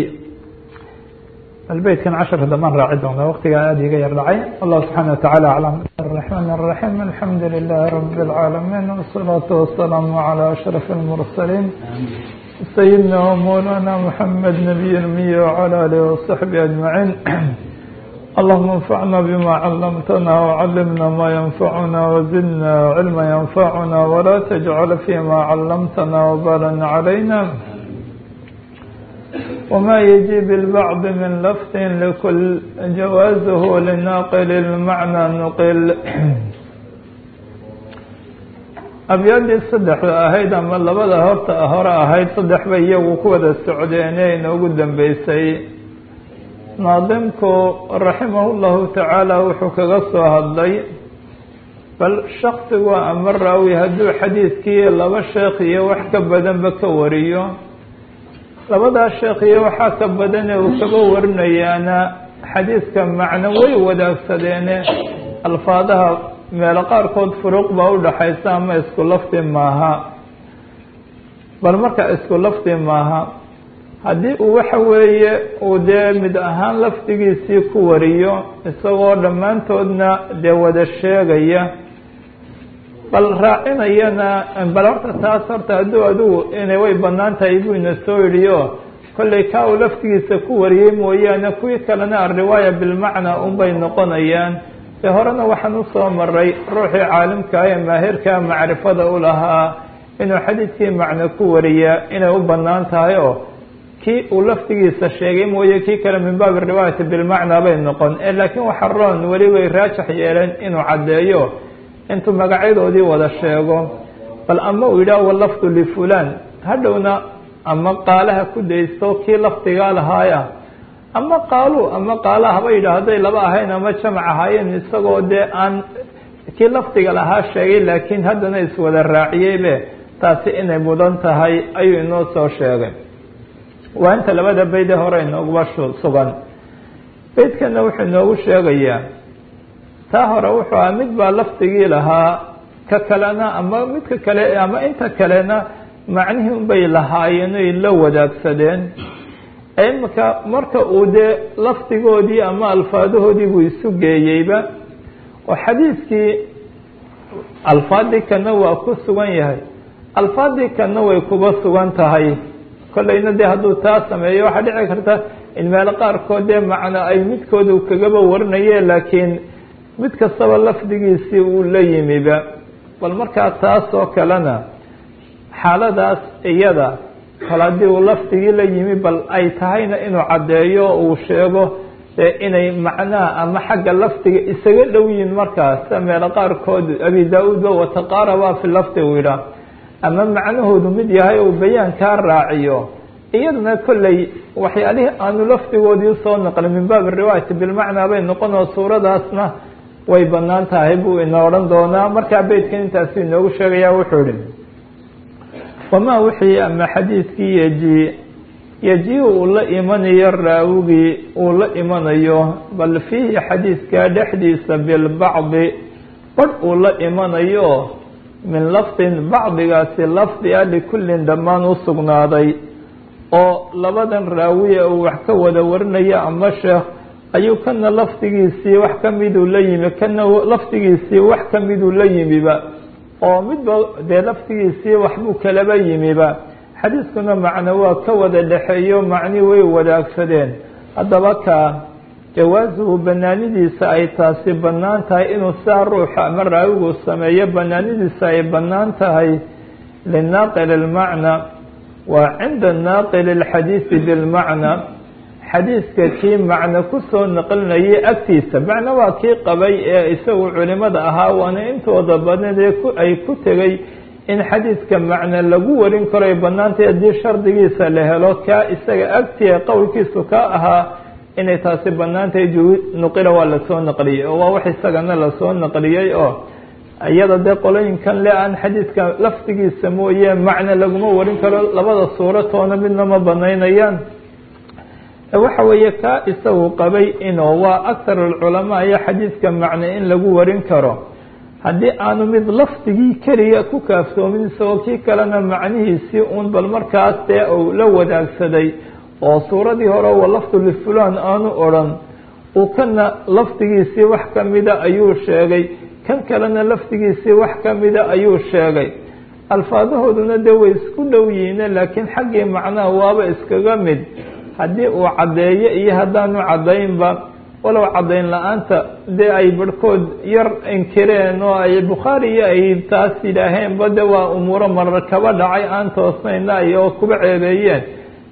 beytkan casharka damaan raaci doona wktigaa aad iga yar dhacay allah subحaanه وataعalى aعlم الرحمن الرحيم الحamdu لله رب العاalمين والصلاaة والسلام على أشرف المرسلين سيدنا ومولانا محمد نبي المي وعلى آله وصحبه أجمعين اللهم انفعنا بما علمتنا وعلمنا ما ينفعنا وزدنا علما ينفعنا ولا تجعل فيما علمتنا وبالا علينا وما يجي بالبعض من لفظ لكل جوازه لناقل المعنى نقل abyaadii saddexda ahayd ama labada horta hore ahayd saddex bay iyagu ku wada socdeene inoogu dambeysay naadimku raximah llahu tacaala wuxuu kaga soo hadlay bal shaksigu ama raawi hadduu xadiidkii laba sheekh iyo wax ka badanba ka wariyo labadaa sheekh iyo waxaa ka badane uu kaga warinayaana xadiidka macno way wadaagsadeene alfaadaha meelo qaarkood furuuq baa udhaxaysa ama isku lafdi maaha bal marka isku lafdi maaha haddii uu waxa weeye uu dee mid ahaan lafdigiisii ku wariyo isagoo dhammaantoodna dee wada sheegaya bal raacinayana bal horta taas horta hadduu adigu inay way banaan tahay buu ina soo yidhi o kollay kaa uu lafdigiisa ku wariyey mooyaane kuwii kalena alriwaaya bilmacnaa unbay noqonayaan ee horena waxaan usoo maray ruuxii caalimkaa ee maahirkaa macrifada u lahaa inuu xadiidkii macno ku wariyaa inay u banaan tahay oo kii uu lafdigiisa sheegay mooye kii kale min baabi riwaayati bilmacnaa bay noqon laakiin waxa roon weli way raajax yeeleen inuu caddeeyo intuu magacyadoodii wada sheego bal ama uu yidhaah walafdu lifulaan hadhowna ama qaalaha ku daysto kii lafdigaa lahaaya ama qaalu ama qaala haba yidhaah hadday laba ahayn ama jamac ahaayeen isagoo dee aan kii lafdiga lahaa sheegay laakiin haddana iswada raaciyeybe taasi inay mudan tahay ayuu inoo soo sheegay waa inta labada beyd ee hore inooguba sugan beydkana wuxuu inoogu sheegayaa taa hore wuxuu aha mid baa lafdigii lahaa ka kalena ama midka kale ama inta kalena macnihii unbay lahaayeen oy la wadaagsadeen imika marka uu dee lafdigoodii ama alfaadahoodii buu isu geeyeyba oo xadiidkii alfaadii kana waa ku sugan yahay alfaadii kana way kuba sugan tahay kollayna dee hadduu taa sameeyo waxaa dhici karta in meelo qaarkood dee macno ay midkoodu kagaba warinaye laakiin mid kastaba lafdigiisii uu la yimiba bal markaa taas oo kalena xaaladaas iyada kal haddii uu lafdigii la yimi bal ay tahayna inuu caddeeyo uu sheego dee inay macnaha ama xagga lafdiga isaga dhow yihin markaas sida meelo qaarkood abi daa-uudba wataqaaraba fi lafdi uu yidhaah ama macnahoodu mid yahay uu bayaan kaa raaciyo iyadana kolley waxyaalihii aanu lafdigoodii usoo naqlin min baabi riwaayati bilmacnaa bay noqonoo suuradaasna way banaan tahay buu ina odhan doonaa markaa beydkan intaasu inoogu sheegaya wuxuu ihi wamaa wixii ama xadiidkii yeji yeji uu la imanayo raawigii uu la imanayo bal fiihi xadiidkaa dhexdiisa bilbacdi badh uu la imanayo min lafdin bacdigaasi lafdi a likullin dhammaan u sugnaaday oo labadan raawiye uu wax ka wada warinaya ama sheekh ayuu kana lafdigiisii wax kamiduu la yimi kana lafdigiisii wax kamiduu la yimiba oo midba dee lafdigiisii waxbuu kalaba yimiba xadiiskuna macno waa ka wada dhexeeyo macni way wadaagsadeen haddaba ka jawaasuhu banaanidiisa ay taasi bannaan tahay inuu saa ruuxa ama raawigu sameeyo banaanidiisa ay bannaan tahay linaaqil اlmacna waa cinda naaqil اlxadiisi bilmacna xadiiska kii macno kusoo naqlinayay agtiisa macno waa kii qabay ee isagu culimada ahaa waana intooda badan ee ay ku tegay in xadiidka macno lagu warin karo ay banaantay haddii shardigiisa la helo kaa isaga agtiya qowlkiisu ka ahaa inay taasi banaantahay nuqila waa lasoo naqliyey oo waa wax isagana lasoo naqliyey oo iyada dee qolooyinkan le aan xadiidka lafdigiisa mooye macno laguma warin karo labada suuratoona midna ma banaynayaan waxa weeye kaa isagu qabay inuu waa aktar alculamaa iyo xadiidka macno in lagu warin karo haddii aanu mid lafdigii keliya ku kaaftoomin isagoo kii kalena macnihiisii uun bal markaas dee uu la wadaagsaday oo suuradii hore wa lafdu lifulaan aanu odrhan uu kana lafdigiisii wax kamida ayuu sheegay kan kalena lafdigiisii wax kamida ayuu sheegay alfaadahooduna dee way isku dhow yihiine laakiin xaggii macnaha waaba iskaga mid haddii uu caddeeyo iyo haddaanu caddaynba walow caddayn la-aanta dee ay barhkood yar inkireen oo ay bukhaari iyo ay taas yidhaaheenba de waa umuuro marar kaba dhacay aan toosnayna ay oo kuba ceebeeyeen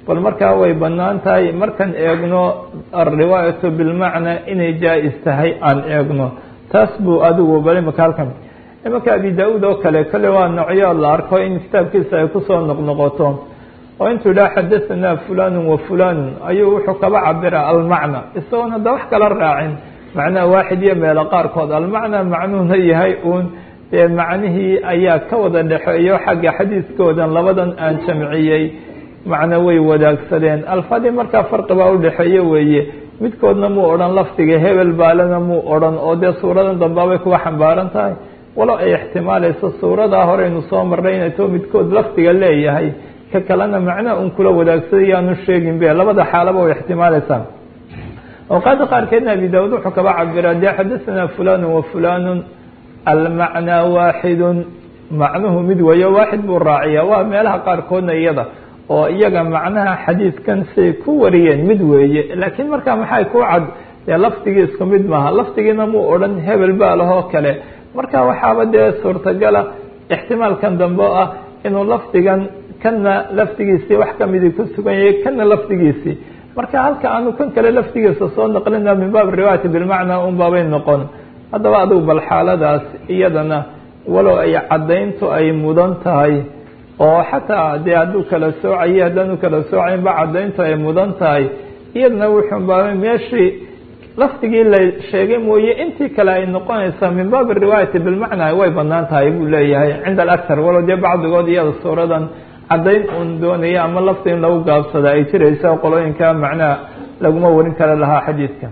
bal markaa way banaan tahay markaan eegno alriwaayatu bilmacnaa inay jaa-is tahay aan eegno taas buu adigu bal imaka halkan imanka abi da-uud oo kale kale waa noocyo la arko in kitaabkiisa ay kusoo noqnoqoto oo intuu idhaha xadahanaa fulanu wa fulanu ayuu wuxuu kaba cabira almacna isagoon hadda wax kala raacin macnaha waaxid iyo meelo qaarkood almacnaa macnuuna yahay uun dee macnihii ayaa ka wada dhexeeyo xagga xadiiskoodan labadan aan jamciyey macno way wadaagsadeen alfadii markaa farqibaa udhexeeye weeye midkoodna muu odhan lafdiga hebel baalena muu odhan oo dee suuradan dambaabay kuwa xambaaran tahay walo ay ixtimaalayso suuradaa horeynu soo marnay inay too midkood lafdiga leeyahay ka kalena macnaha un kula wadaagsaday yaanu sheegin be labada xaalaba way ixtimaalaysaa awqaada qaarkeedna abi daawud wuxuu kaba cabiraa dee xadahanaa fulanu wa fulanu almacnaa waaxidun macnuhu mid weeyo waaxid buu raaciyaa waa meelaha qaarkoodna iyada oo iyaga macnaha xadiidkan say ku wariyeen mid weeye laakiin markaa maxay ku cad dee lafdigii isku mid maaha lafdigiina muu odhan hebel baa lahoo kale marka waxaaba dee suurtagala ixtimaalkan dambe ah inuu lafdigan kana lafdigiisii wax kamidii ku sugan yahay kana lafdigiisii marka halka aanu kan kale lafdigiisa soo naqlina min baab riwaayati bilmacnaa un baabay noqon haddaba adigu bal xaaladaas iyadana walow ay caddayntu ay mudan tahay oo xataa dee hadduu kala soocayay haddaanu kala soocaynba caddayntu ay mudan tahay iyadana wuxuu baabay meeshii lafdigii la sheegay mooye intii kale ay noqonaysaa min baabi riwaayati bilmacnaa way banaan tahay buu leeyahay cinda alaktar walow dee bacdigood iyada suuradan caddayn uun doonaya ama lafti in lagu gaabsada ay jiraysa qolooyinka macnaha laguma warin kara lahaa xadiidka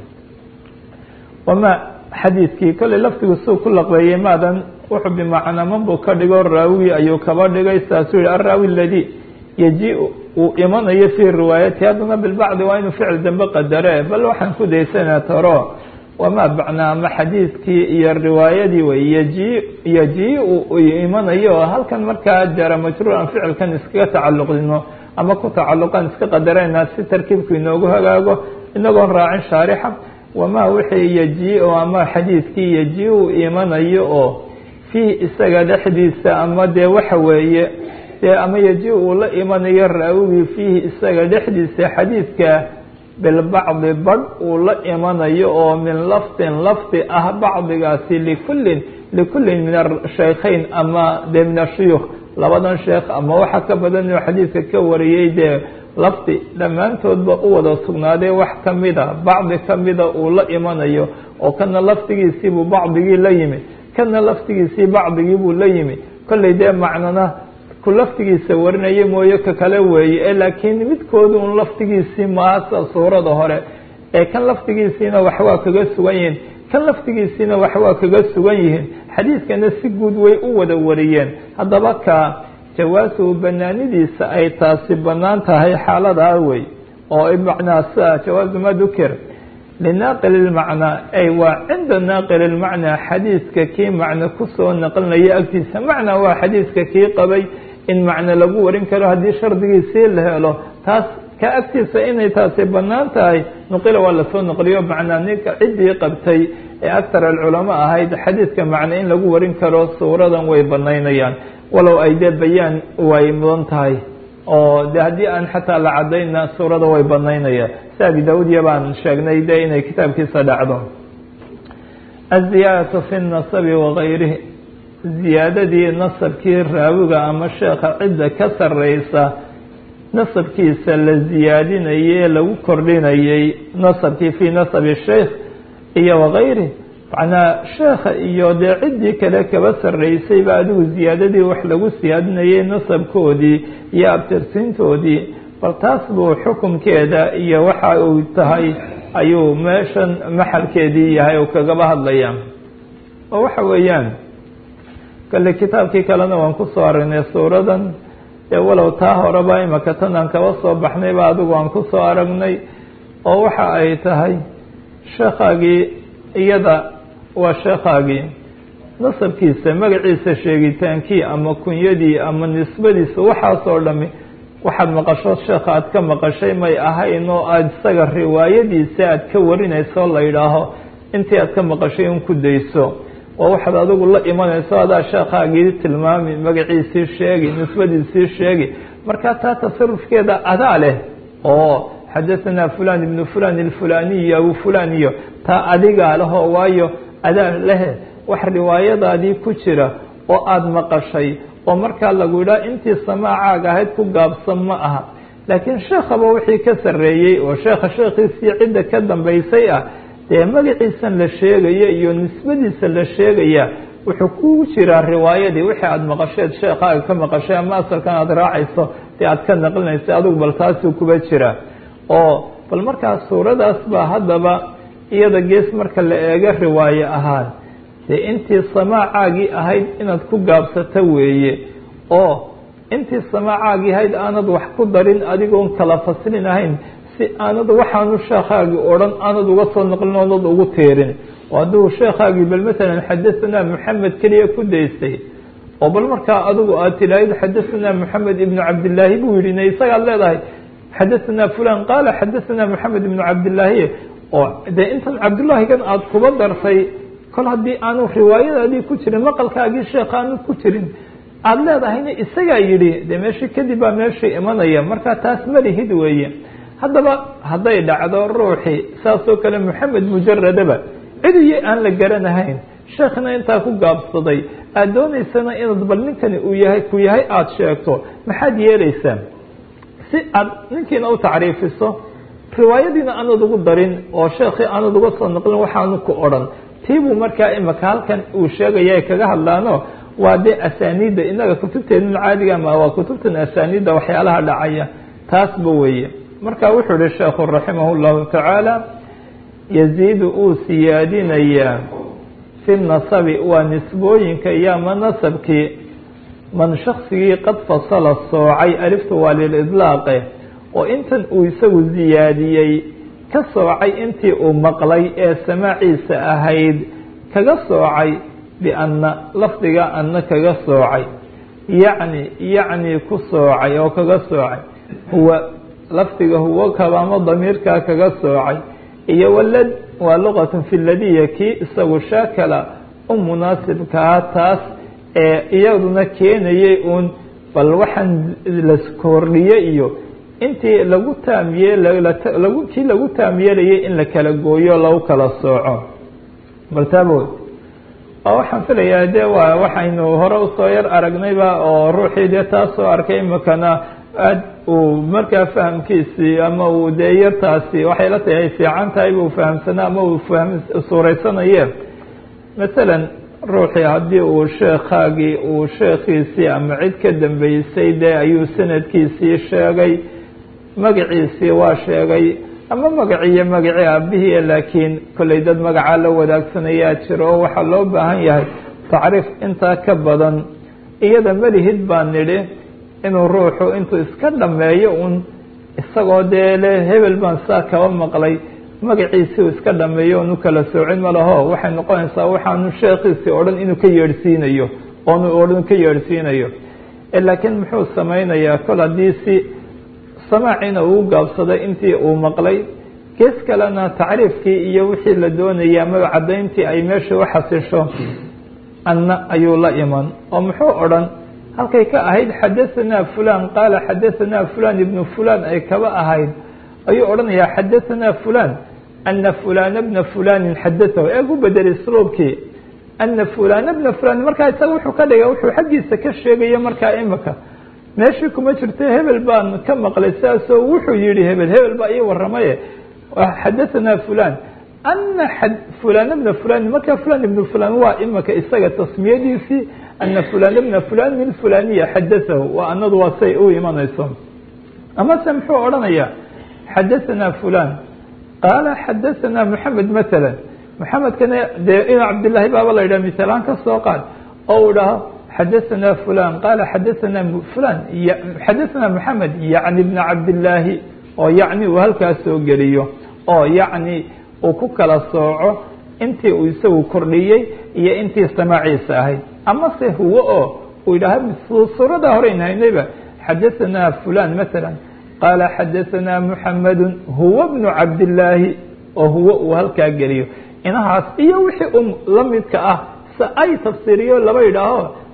wama xadiidkii kolley lafdigu suu ku laqbeeyey maadan wuxuu bimacnaman buu ka dhigo raawi ayuu kaba dhigay saasuu yihi araawi aladi yaji uu imanayo fii riwaayati haddana bilbacdi waa inuu ficil dambe qadare bal waxaan ku daysanaa taro wamaa bacnaa ama xadiidkii iyo riwaayadii wey yaji yaji uu imanayo halkan markaa jara majruur aan ficilkan iskaga tacalluqdino ama ku tacalluqaan iska qadarayna si tarkiibku inoogu hagaago inagoon raacin shaarixa wamaa wixii yaji o ama xadiidkii yaji uu imanayo oo fiih isaga dhexdiisa ama dee waxa weeye dee ama yaji uu la imanayo raawigii fiihi isaga dhexdiisa xadiidka bilbacdi badh uu la imanayo oo min lafdin lafdi ah bacdigaasi likullin likullin min ashaykhayn ama dee min ashuyuukh labadan sheekh ama waxa ka badan inuu xadiidka ka wariyey dee lafdi dhammaantoodba u wada sugnaaday wax kamida bacdi kamida uu la imanayo oo kana lafdigiisiibuu bacdigii la yimi kana laftigiisii bacdigii buu la yimi kollay dee macnana ku laftigiisa warinaya mooye ka kale weeye ee laakiin midkooda un laftigiisii maasa suurada hore ee kan laftigiisiina waxwaa kaga sugan yihiin kan laftigiisiina waxwaa kaga sugan yihiin xadiidkana si guud way u wada wariyeen haddaba ka jawaasuhu banaanidiisa ay taasi banaan tahay xaaladaa wey oo macnaa sia jawaazu ma dukir linaaqil ilmacnaa ay waa cinda naaqil ilmacnaa xadiidka kii macno kusoo naqlinaya agtiisa macnaa waa xadiidka kii qabay in macno lagu warin karo haddii shardigiisii la helo taas ka agtiisa inay taasi banaan tahay nuqila waa lasoo naqliyo macnaa ninka ciddii qabtay ee aktar alculama ahayd xadiidka macno in lagu warin karo suuradan way banaynayaan walow ay dee bayaan way mudan tahay oo de haddii aan xataa la cadayna suurada way banaynayaan si abi daaudiya baan sheegnay de inay kitaabkiisa dhacdo aziyaadatu fi nasabi wagayrihi ziyaadadii nasabkii raawiga ama sheekha cidda ka sareysa nasabkiisa la ziyaadinayay ee lagu kordhinayay nasabkii fii nasabi sheikh iyo wagayrihi macnaa sheekha iyo dee ciddii kale kaba sarreysayba adigu ziyaadadii wax lagu siyaadinayay nasabkoodii iyo abtirsiintoodii bal taas buu xukunkeeda iyo waxa uu tahay ayuu meeshan maxalkeedii yahay oo kagaba hadlaya oo waxa weeyaan kale kitaabkii kalena waan kusoo aragnay suuradan ee walow taa horeba imaka tan aan kaba soo baxnayba adigu aan kusoo aragnay oo waxa ay tahay sheekhaagii iyada waa sheekhaagii nasabkiisa magaciisa sheegitaankii ama kunyadii ama nisbadiisa waxaasoo dhami waxaad maqasho sheekha aad ka maqashay may ahayn oo aada isaga riwaayadiisa aad ka warinayso la yidhaaho intii aad ka maqashay in ku dayso oo waxaad adigu la imanayso adaa sheekhaagii tilmaami magaciisii sheegi nisbadiisii sheegi marka taa tasarufkeeda adaa leh oo xadaثanaa fulan ibnu fulan ilfulaniy abu fulan iyo taa adigaa leho waayo adaa lehe wax riwaayadaadii ku jira oo aada maqashay oo markaa lagu yidhaha intii samaacaaga ahayd ku gaabsan ma aha laakiin sheekhaba wixii ka sarreeyey oo sheekha sheekhiisii cidda ka dambaysay ah dee magaciisan la sheegaya iyo nisbadiisa la sheegaya wuxuu ku jiraa riwaayadii wixii aada maqasheed sheekaaga ka maqashay ama asalkan aada raacayso dee aada ka naqlinaysa adigu bal taasuu kuba jira oo bal markaa suuradaas baa haddaba iyada gees marka la eego riwaaye ahaan dee intii samaacaagii ahayd inaad ku gaabsato weeye oo intii samaacaagii ahayd aanad wax ku darin adigoon kala faslin ahayn si aanad waxaanu sheekhaagii odhan aanad uga soo naqlin oonad ugu tiirin oo hadduu sheekhaagii bal masalan xadahanaa maxamed keliya ku daystay oo bal markaa adigu aad tilaahid xadahanaa maxamed ibnu cabdillaahi buu yidhi ne isagaad leedahay xadahanaa fulan qaala xadahanaa maxamed ibnu cabdillaahi oo dee intan cabdullaahigan aada kuba dartay kol haddii aanu riwaayadaadii ku jirin maqalkaagii sheekh aanu ku jirin aada leedahayna isagaa yidhi dee meeshii kadib baa meeshii imanaya markaa taas malihid weeye haddaba hadday dhacdo ruuxii saasoo kale maxamed mujaradaba cidiyo aan la garanahayn sheekhna intaa ku gaabsaday aada doonaysana inaad bal ninkani uu yahay ku yahay aada sheegto maxaad yeelaysaa si aada ninkiina u tacriifiso riwaayadiina aanad ugu darin oo sheekhii aanad uga soo naqlin waxaanu ku odhan tiibuu markaa imaka halkan uu sheegaya ay kaga hadlaano waa dee asaaniidda inaga kutubteenun caadiga ma waa kutubtan asaaniidda waxyaalaha dhacaya taasba weeye marka wuxuu ihi sheekhu raximah llahu tacaala yaziidu uu siyaadinayaa fi nasabi waa nisbooyinka iyo ama nasabkii man shaksigii qad fasala soocay aliftu waa lilidlaaqe oo intan uu isagu ziyaadiyey ka soocay intii uu maqlay ee samaaciisa ahayd kaga soocay bianna lafdiga anna kaga soocay yacni yacni ku soocay oo kaga soocay huwa lafdiga huwo kabaamo damiirkaa kaga soocay iyo walad waa luqatun fi ladiya kii isagu shaakala u munaasibkaa taas ee iyaduna keenayay uun bal waxaan la kordhiye iyo intii lagu taamyeelagu kii lagu taamyeelayay in la kala gooyo lagu kala sooco bal taabod oo waxaan filayaa de waa waxaynu hore usoo yar aragnayba oo ruuxii dee taasoo arkay imakana aad uu markaa fahamkiisii ama uu dee yartaasi waxay la tahay ay fiican tahay buu fahamsanaa ama uu faham suureysanaye masalan ruuxii haddii uu sheekhaagii uu sheekhiisii ama cid ka dambeysay dee ayuu sanadkiisii sheegay magaciisii waa sheegay ama magaciiyo magacii aabihii laakiin kollay dad magacaa la wadaagsanaya jiro oo waxaa loo baahan yahay tacriif intaa ka badan iyada malihid baa nidhi inuu ruuxu intuu iska dhameeyo un isagoo dee le hebel baan saa kaba maqlay magaciisii uu iska dhameeyo onu kala soocin ma laho waxay noqonaysaa waxaanu sheekhiisii odhan inuu ka yeedhsiinayo oonu odhan ka yeedhsiinayo laakiin muxuu samaynayaa kol haddii si samaaciina uu gaabsaday intii uu maqlay gees kalena tacriifkii iyo wixii la doonayay ama caddayntii ay meesha u xasisho anna ayuu la iman oo muxuu odhan halkay ka ahayd xadahanaa fulan qaala xadahanaa fulan ibnu fulan ay kaba ahayd ayuu odhanayaa xadahanaa fulan ana fulana bna fulanin xadatahu eeg u bedelay sloobkii ana fulana bna fulan markaa isaga wuxuu ka dhigay wuxuu xaggiisa ka sheegaya markaa imika meeshii kuma jirto hebel baan ka maqlay saasoo wuxuu yihi hebel hebel baa ii waramaye xadahanaa fulan ana fulana bna fulan markaa fulan ibnu fulan waa imika isaga tasmiyadiisii ana fulana bna fulan min fulaniya xadatahu waa anadu waa say u imanayso amase muxuu odhanaya xadahanaa fulan qaala xadahanaa moxamed matala moxamedkana dee ina cabdillaahi baaba la yidhah misalaan ka soo qaad oo uu dhaho xadahanaa fulan qaala xadahanaa fulan xadahanaa moxamed yacni bna cabdillaahi oo yacni uu halkaas soo geliyo oo yacni uu ku kala sooco intii uu isagu kordhiyey iyo intii samaaciisa ahayd amase huwo oo uu yidhaaha suuradaa horeyn haynayba xadahanaa fulan matala qaala xadahanaa muxamadu huwa bnu cabdillaahi oo huwo uu halkaa geliyo inahaas iyo wixii u la midka ah se ay tafsiiriyo laba yidhaaho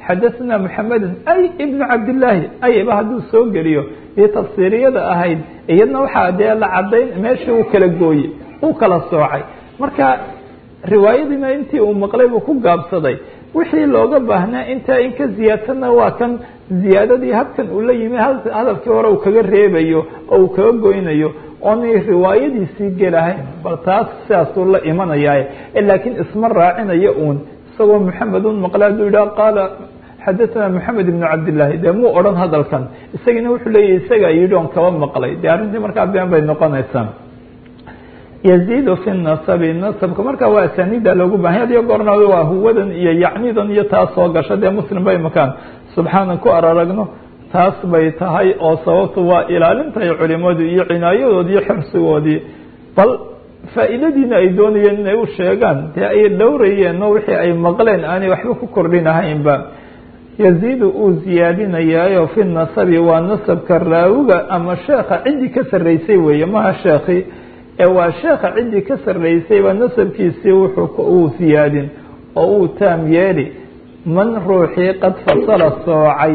xadaثna mحameda ay ibn cabdالlaahi ayba hadduu soo geliyo iyo tafsiiriyada ahayd iyadna waxaa dee la cadayn meeshii uu kala gooye uu kala soocay marka riwaayadiina intii uu maqlay buu ku gaabsaday wixii looga baahnaa intaa in ka ziyaadsanna waa kan ziyaadadii habkan uu la yimi hadalkii hore uu kaga reebayo oo uu kaga goynayo oonay riwaayadiisii gelahayn bal taas sidaasuu la imanaya laakiin isma raacinayo uun isagoo maxamed un maqle hadduu yidhaha qaala xadaثana maxamed ibn cabdillaahi dee muu odhan hadalkan isagiina wuxuu leeyahy isagaa yidhi on kaba maqlay dee arrintii markaa been bay noqonaysaa yaziidu fi nasabi nasabka markaa waa asaaniida loogu bahanya adiyo goorna waa huwadan iyo yacnidan iyo taas soo gasha dee muslim bay makaan subxaanan ku araragno taas bay tahay oo sababtu waa ilaalintahay culimadu iyo cinaayadoodii iyo xirsigoodii bal faa'iidadiina ay doonayeen inay u sheegaan dee ay dhowrayeenno wixii ay maqleen aanay waxba ku kordhinahaynba yaziidu uu ziyaadinayaayo fi nasabi waa nasabka raawiga ama sheekha ciddii ka sarraysay weeye maha sheekhi ee waa sheekha ciddii ka sarraysayba nasabkiisii wuxuu uu siyaadin oo uu taam yeeli man ruuxii qad fasala soocay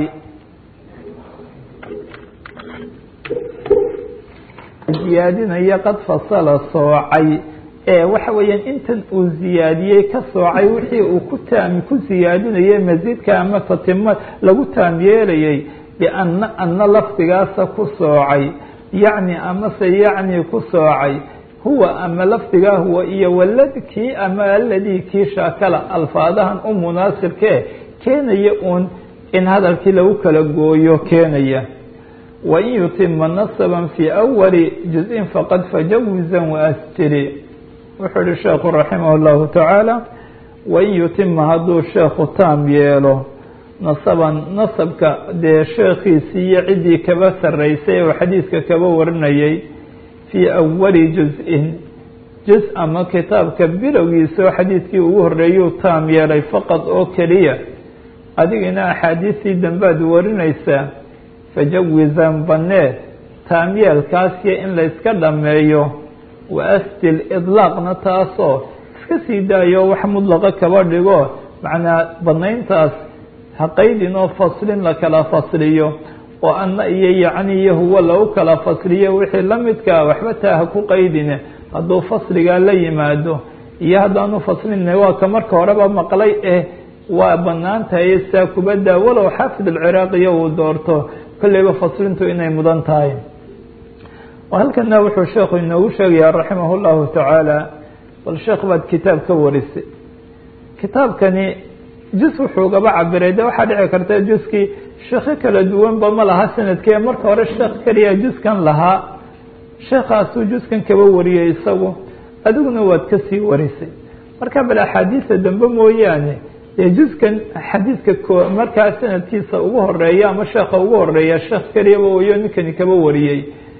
ziyaadinaya qad fasala soocay ee waxa weeyaan intan uu ziyaadiyey ka soocay wixii uu ku taam ku siyaadinayay masiidka ama tatima lagu taam yeelayay biana ana lafdigaasa ku soocay yacni amase yacni ku soocay huwa ama lafdigaa huwa iyo waladkii ama aladii kii shaakala alfaadahan u munaasibkee keenaya uun in hadalkii lagu kala gooyo keenaya wain yutima nasaban fii awali juz-in faqad fajawizan waastiri wuxuu ihi sheekhu raximah اllahu tacaala wain yutima hadduu sheekhu taam yeelo nasaban nasabka dee sheekhiisii iyo ciddii kaba sarraysay oo xadiiska kaba warinayay fii awali juz-in juz ama kitaabka bilowgiisa oo xadiidkii ugu horreeyuu taam yeelay faqad oo keliya adigina axaadiistii dambaad warinaysaa fajawizan banee taamyeelkaasiyo in layska dhammeeyo wa astil idlaaqna taasoo iska sii daayo wax mudlaqa kaba dhigo macnaa banayntaas ha qaydin oo faslin la kala fasliyo oo anna iyo yacni iyo huwa lagu kala fasliyo wixii la midkaa waxba taa ha ku qaydine hadduu fasligaa la yimaado iyo haddaanu faslinna waa ka marka horeba maqlay eh waa banaan tahay saa kubadda walow xaafid alciraaqiya uu doorto kolleyba faslintu inay mudan tahay halkana wuxuu sheekhu inoogu sheegayaa raximah llahu tacaala bal sheekh baad kitaab ka warisay kitaabkani jus wuxuu gaba cabiray de waxaa dhici karta juskii sheekho kala duwanba ma laha sanadkee marka hore sheekh keliya juskan lahaa sheekhaasuu juskan kaba wariyey isagu adiguna waad kasii warisay marka bal axaadiisa dambe mooyaane dee juskan xadiiska markaa sanadkiisa ugu horeeya ama sheekha ugu horeeya sheekh keliyaba wayo ninkani kaba wariyey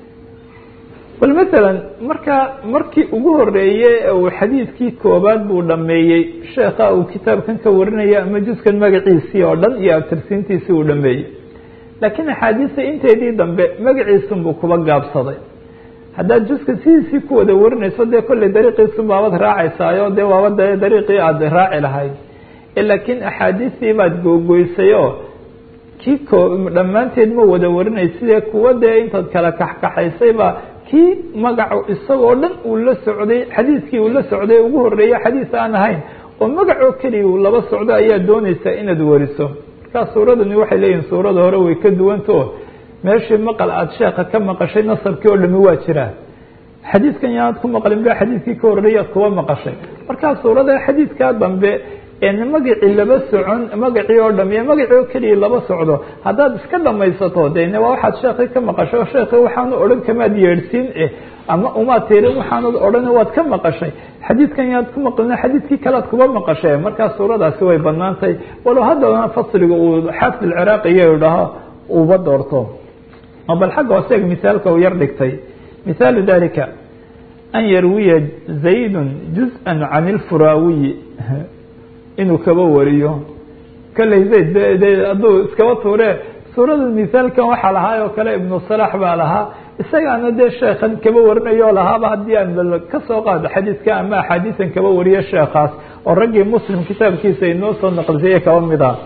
bal masalan markaa markii ugu horeeye uu xadiidkii koobaad buu dhameeyey sheekha uu kitaabkan ka warinaya ama juskan magaciisii oo dhan iyo abtirsiintiisii uu dhameeyey laakiin axaadiista inteedii dambe magaciisunbuu kuba gaabsaday haddaad juska sidiisii ku wada warinayso dee kolley dariiqiisun baabad raacaysaayo dee waaba de dariiqii aada raaci lahayd laakiin axaadiistii baad googoysay oo kii ko dhammaanteed ma wada warinay sidee kuwa dee intaad kala kaxkaxaysayba kii magacu isagoo dhan uu la socday xadiiskii uu la socday ugu horeeye xadiis aan ahayn oo magacoo keliya uu laba socdo ayaa doonaysaa inaad wariso markaa suuradani waxay leeyihin suurada hore way ka duwantao meeshii maqal aada sheeka ka maqashay nasabkii oo dhami waa jiraa xadiidkan yaanaad ku maqlin ba xadiidkii ka horeeyaad kuba maqashay markaa suurada xadiidkaa dambe magacii laba socon magacii oo dham iyo magacii oo keliya laba socdo haddaad iska dhamaysato dene waa waxaad sheekii ka maqashay sheekii waxaanu odhan kamaad yeedhsiin eh ama umaad tirin waxaanad odhan waad ka maqashay xadiidkan yaad ku maqlin xadiidkii kalead kuba maqashay markaa suuradaasi way banaantahay walow haddana fasliga uu xaafid alciraaqiya idhaho uba doorto bal xagga hoose misaalka uu yar dhigtay mihaalu dalika an yarwiya zaydun juz-an can ilfuraawiyi inuu kaba wariyo kalley zayd hadduu iskaba tuure suurada misaalkan waxaa lahaa oo kale ibnu salax baa lahaa isagaana dee sheekhan kaba warinayo lahaaba haddii aan kasoo qaado xadiidka ama axaadiisan kaba wariyo sheekaas oo raggii muslim kitaabkiisa inoo soo naqlisiye kaba mid ah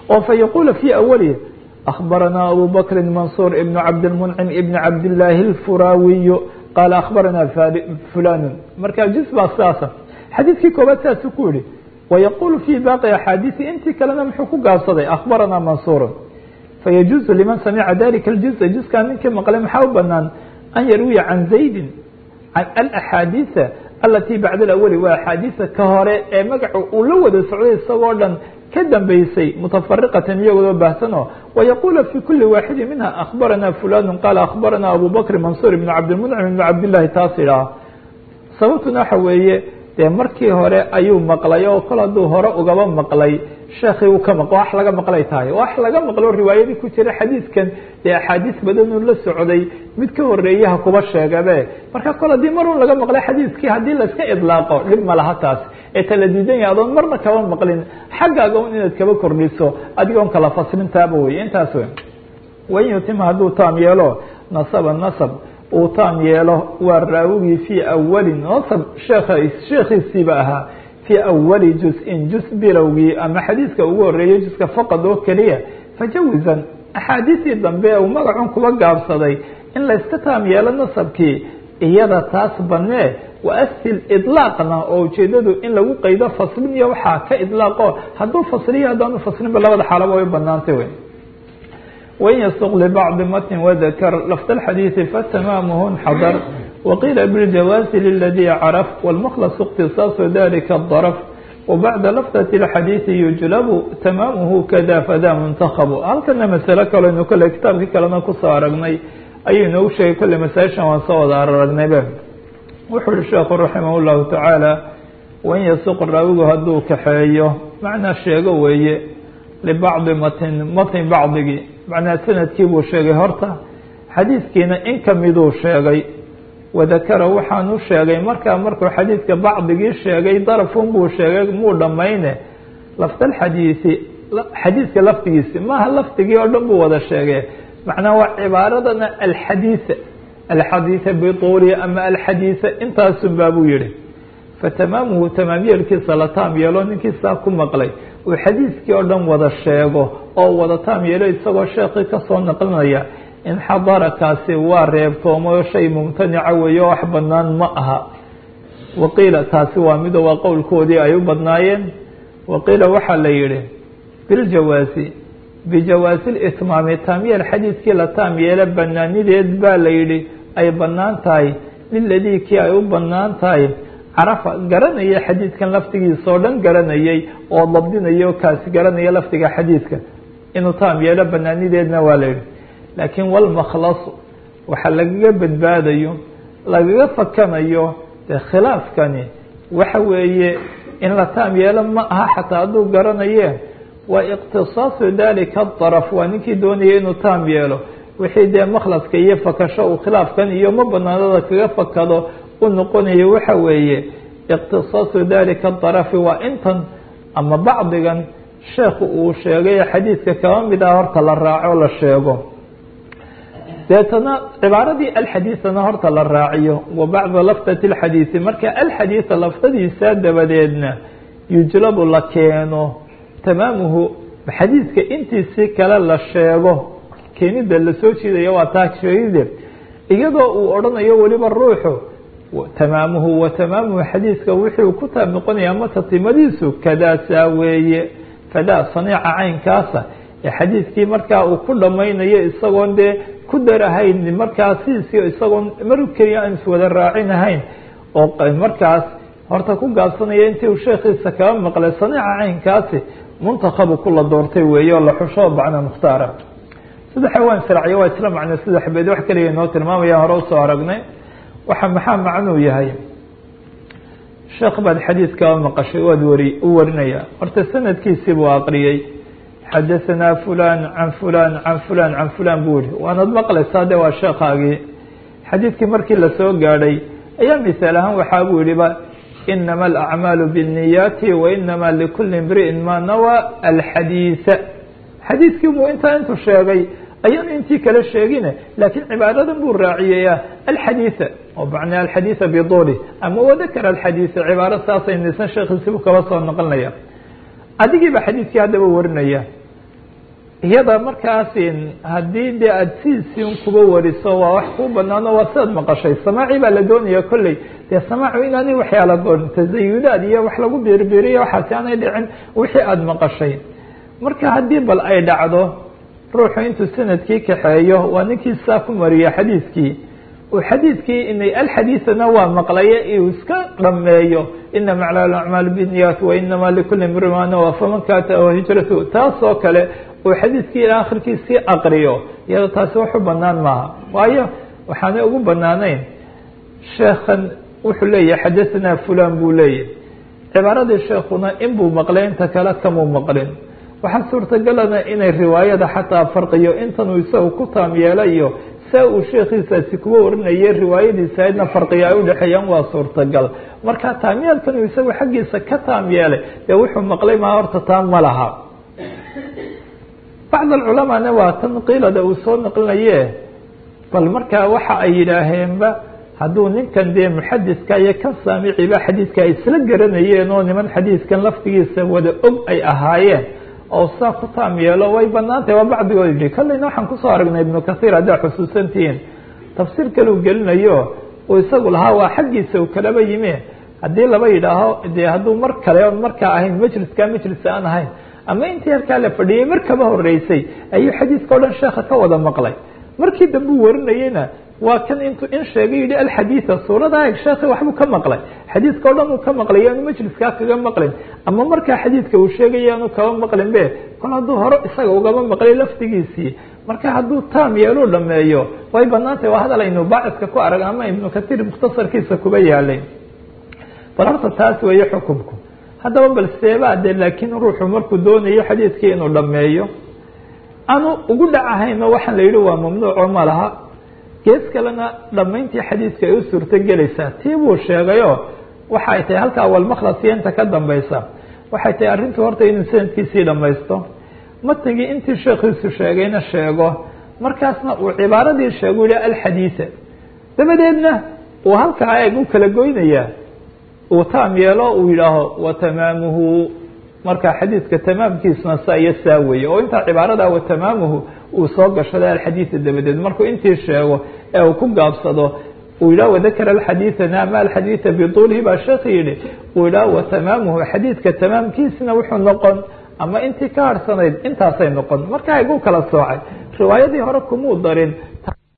oo fa yaquula fii awalihi أخبرنا أبو بكر منصور بن عبد المنعم بن عبد الله الفراوي قال أخبرنا فلان marka جز baa saasa xadيiثkii koobaad saasu ku yihi ويقول في باقي أحاadيث intii kalena muxuu ku gaabsaday أخبرنا منصور فيجuز لمن سمع ذلika الجزء جزkaa ninkii mقلay maxaa u banaan أن يرويa عن زaيد عن الأحاadيث التي بعد الأول waa أحاadيثa ka hore ee magaca uu la wada socday isagoo dhan ka dambeysay mتفرقة iyagoo baahsano ويقول في كuلi واaحد منها أخبرنا فلان قال أخبرنا أبو بكر منصور بن عبدالمنعم بن عبداللahi taas idhaah sababtuna waxa weeye dee markii hore ayuu maqlay oo kol hadduu hore ugaba maqlay sheekii uu ka maq wax laga maqlay tahay wax laga maqlo riwaayadii ku jira xadiidkan dee axaadiis badanuu la socday mid ka horeeyaha kuba sheegabe marka kol haddii marun laga maqlay xadiiskii haddii laiska idlaaqo dhib ma laha taas ee tala diidan yahay adoon marna kaba maqlin xaggaaga un inaad kaba kordhiso adigoon kala faslintaaba wey intaas wey wain yutima hadduu taam yeelo nasaba nasab uu taam yeelo waa raawigii fii awali nasab sheekh sheekhiisiiba ahaa fii awali juz-in juz bilowgii ama xadiiska ugu horeeyay juska faqad oo keliya fajawizan axaadiistii dambe uu magacun kuba gaabsaday in layska taam yeelo nasabkii iyada taas banee waasil idlaaqna oo ujeedadu in lagu qaydo faslin iyo waxaa ka idlaaqo hadduu fasliyo haddaanu faslinba labada xaalaba way banaantay wey wain yasuq libacdi matn wadakar lafd اxadiiثi fatamaamuhu xadar waqiila biاljawaazi liladii caraf wاlmkhlaص اktisaaصu dalika الdarf wbacda lafdaة اxadiiثi yujlabu tamaamuhu kada fada muntakhabu halkana masalo kalenu kale kitaabkii kalena kusoo aragnay ayuu inoogu sheegay kolle masaaishan waan soo wada aragnaybe wuxuu yihi sheekhu raximah اllahu tacaala wain yasuq raawigu hadduu kaxeeyo macnaa sheego weeye libacdi matn matn bacdigii macnaa sanadkii buu sheegay horta xadiidkiina in kamiduu sheegay wadakara waxaanu sheegay markaa markuu xadiidka bacdigii sheegay darafun buu sheegay muu dhammayne lafdalxadiisi xadiidka lafdigiisi maaha lafdigii oo dhan buu wada sheegay macnaa waa cibaaradana alxadiisa alxadiisa bituuli ama alxadiisa intaasun baa buu yihi fatamaamuhu tamaam yeelkiisa la taam yeelo ninkiisaa ku maqlay uu xadiiskii oo dhan wada sheego oo wada taam yeelo isagoo sheekii kasoo naqlinaya inxadarakaasi waa reebtoomo shay mumtanica weeye oo wax banaan ma aha waqiila taasi waa mido waa qowlkoodii ay u badnaayeen waqiila waxaa la yihi biljawaazi bijawaasi litmaami taamyeel xadiidkii la taam yeelo banaanideed baa la yihi ay banaan tahay liladii kii ay u banaan tahay carafa garanaya xadiidkan laftigiisa oo dhan garanayay oo dabdinayo kaasi garanaya lafdiga xadiidka inuu taam yeelo banaanideedna waa la yihi laakiin walmakhlasu waxa lagaga badbaadayo lagaga fakanayo dee khilaafkani waxa weeye in la taam yeelo ma aha xataa hadduu garanaye waa iqtisaasu dalika daraf waa ninkii doonaya inuu taam yeelo wixii dee makhlaska iyo fakasho uu khilaafkan iyo ma banaanada kaga fakado u noqonayo waxa weeye iqtisaasu dalika darafi waa intan ama bacdigan sheekhu uu sheegay xadiidka kaba mid ah horta la raaco la sheego deetana cibaaradii alxadiisana horta la raaciyo wa bacda lafdati اlxadiisi marka alxadiisa lafdadiisa dabadeedna yujlabu la keeno tamaamuhu xadiidka intiisii kale la sheego keenida lasoo jiidaya waa taa sheegide iyadoo uu odhanayo weliba ruuxu tamaamuhu wa tamaamuhu xadiidka wuxuu ku taab noqonaya ama tatimadiisu kadaasaa weeye fadaa saniica caynkaasa ee xadiidkii markaa uu ku dhamaynayo isagoon dee ku darahayn markaa sidiisii isagoon mar keliya aan iswada raacinahayn oo markaas horta ku gaabsanaya intii uu sheekhiisa kaba maqlay saniica caynkaasi muntakhabu kula doortay weeye oo la xusho bacna mukhtaara saddexa waan sharciyo waa isla macne saddex beed wax keliya inoo tilmaamaya hore usoo aragnay waxa maxaa macnuu yahay sheekh baad xadiid kaba maqashay waad wari u warinaya horta sanadkiisii buu aqriyey xadahanaa fulan can fulan can fulan can fulan buu yihi waanad maqlaysaa de waa sheekhaagii xadiidkii markii lasoo gaadhay ayaa misaal ahaan waxaa buu yihiba inama alacmaalu biاniyaati wa inama likuli imri'in ma nawa alxadiisa xadiidkii buu intaa intuu sheegay ayaan intii kale sheegine laakiin cibaaradan buu raaciyaya alxadiisa oo macnaa alxadiisa biduli ama wadakara alxadiisa cibaaro saasay nisan sheekhiisibu kaba soo noqonaya adigiiba xadiidkii haddaba warinaya iyada markaas haddii dee aada sidiisiin kuba wariso waa wax kuu banaano waa sidaad maqashay samaaci baa la doonaya kolley dee samaacu inaanay waxyaala goon tasayudaad iyo wax lagu birbiriyo waxaasi aanay dhicin wixii aada maqashay marka haddii bal ay dhacdo ruuxu intuu sanadkii kaxeeyo waa ninkii saa ku mariya xadiidkii uu xadiidkii inay alxadiidana waa maqlaye uu iska dhameeyo inama acmaal acmaal biniyat wainama likuli mri ma nawa faman kaata hijratu taas oo kale uu xadiidkii ilaa akhirkiisii aqriyo iyado taasi wax u banaan maaha waayo waxaanay ugu banaanayn sheekhan wuxuu leeyahay xadahanaa fulan buu leeyahy cibaaradii sheekuna inbuu maqlay inta kale kamuu maqlin waxaa suurtagalana inay riwaayada xataa farqiyo intanuu isaga ku taam yeelayo saa uu sheekhiisaasi kuwa warinayay riwaayadiisa aydna farqiya ay udhexeeyaan waa suurtagal marka taamyeelkan uu isagu xaggiisa ka taam yeelay dee wuxuu maqlay maa horta taam ma laha bacd alculamaana waa tan qiilada uu soo naqlinaye bal markaa waxa ay yidhaaheenba hadduu ninkan dee muxadiska iyo kan saamiciba xadiidka ay isla garanayeen oo niman xadiidkan laftigiisa wada og ay ahaayeen oo saa ku taam yeelo way banaantahay waa bacdigood yihi kallayna waxaan kusoo aragnay ibnu kathiir haddaa xusuusantihiin tafsiir kale uu gelinayo uu isagu lahaa waa xaggiisa uu kalaba yimi haddii laba yidhaaho dee hadduu mar kale on markaa ahayn majliska majliska aan ahayn ama intii halkaa la fadhiyey mar kaba horeysay ayuu xadiidka o dhan sheekha ka wada maqlay markii dambe uu warinayeyna waa kan intuu in sheegay yihi alxadiida suurada eg sheekhi waxbuu ka maqlay xadiidka o dhan uu ka maqlay yaanu majliskaa kaga maqlin ama markaa xadiidka uu sheegay yaanu kaba maqlin be kol hadduu hore isaga ugaba maqlay laftigiisii marka hadduu taam yeeluu dhameeyo way banaantahy waa hadal aynu baaciska ku arag ama ibnu katiir mukhtasarkiisa kuba yaalay bal horta taas weeye xukumku haddaba bal seebaa de laakiin ruuxu markuu doonayo xadiidkii inuu dhameeyo aanu ugu dhacahayno waxaan la yihi waa mamnuuco ma laha gees kalena dhamayntii xadiidka ay u suurto gelaysaa tii buu sheegayo waxa ay tahay halka awalmaklas iyo inta ka dambaysa waxay tahay arrintu horta inuu sanadkiisii dhamaysto matnigii intii sheekhiisu sheegayna sheego markaasna uu cibaaradii sheegu yihi alxadiida dabadeedna uu halkaa eeg u kala goynayaa uu taam yeelo uu yidhaaho watamaamuhu marka xadiidka tamaamkiisuna saa iyo saa weeye oo intaa cibaarada watamaamuhu uu soo gashaday alxadiida dabadeed markuu intii sheego ee uu ku gaabsado uu yidhaho wadakara alxadiidana ama alxadiida bituulihi baa sheekhi yihi uu yidhaho watamaamuhu xadiidka tamaamkiisina wuxuu noqon ama intii ka harhsanayd intaasay noqon marka igu kala soocay riwaayadii hore kumuu darin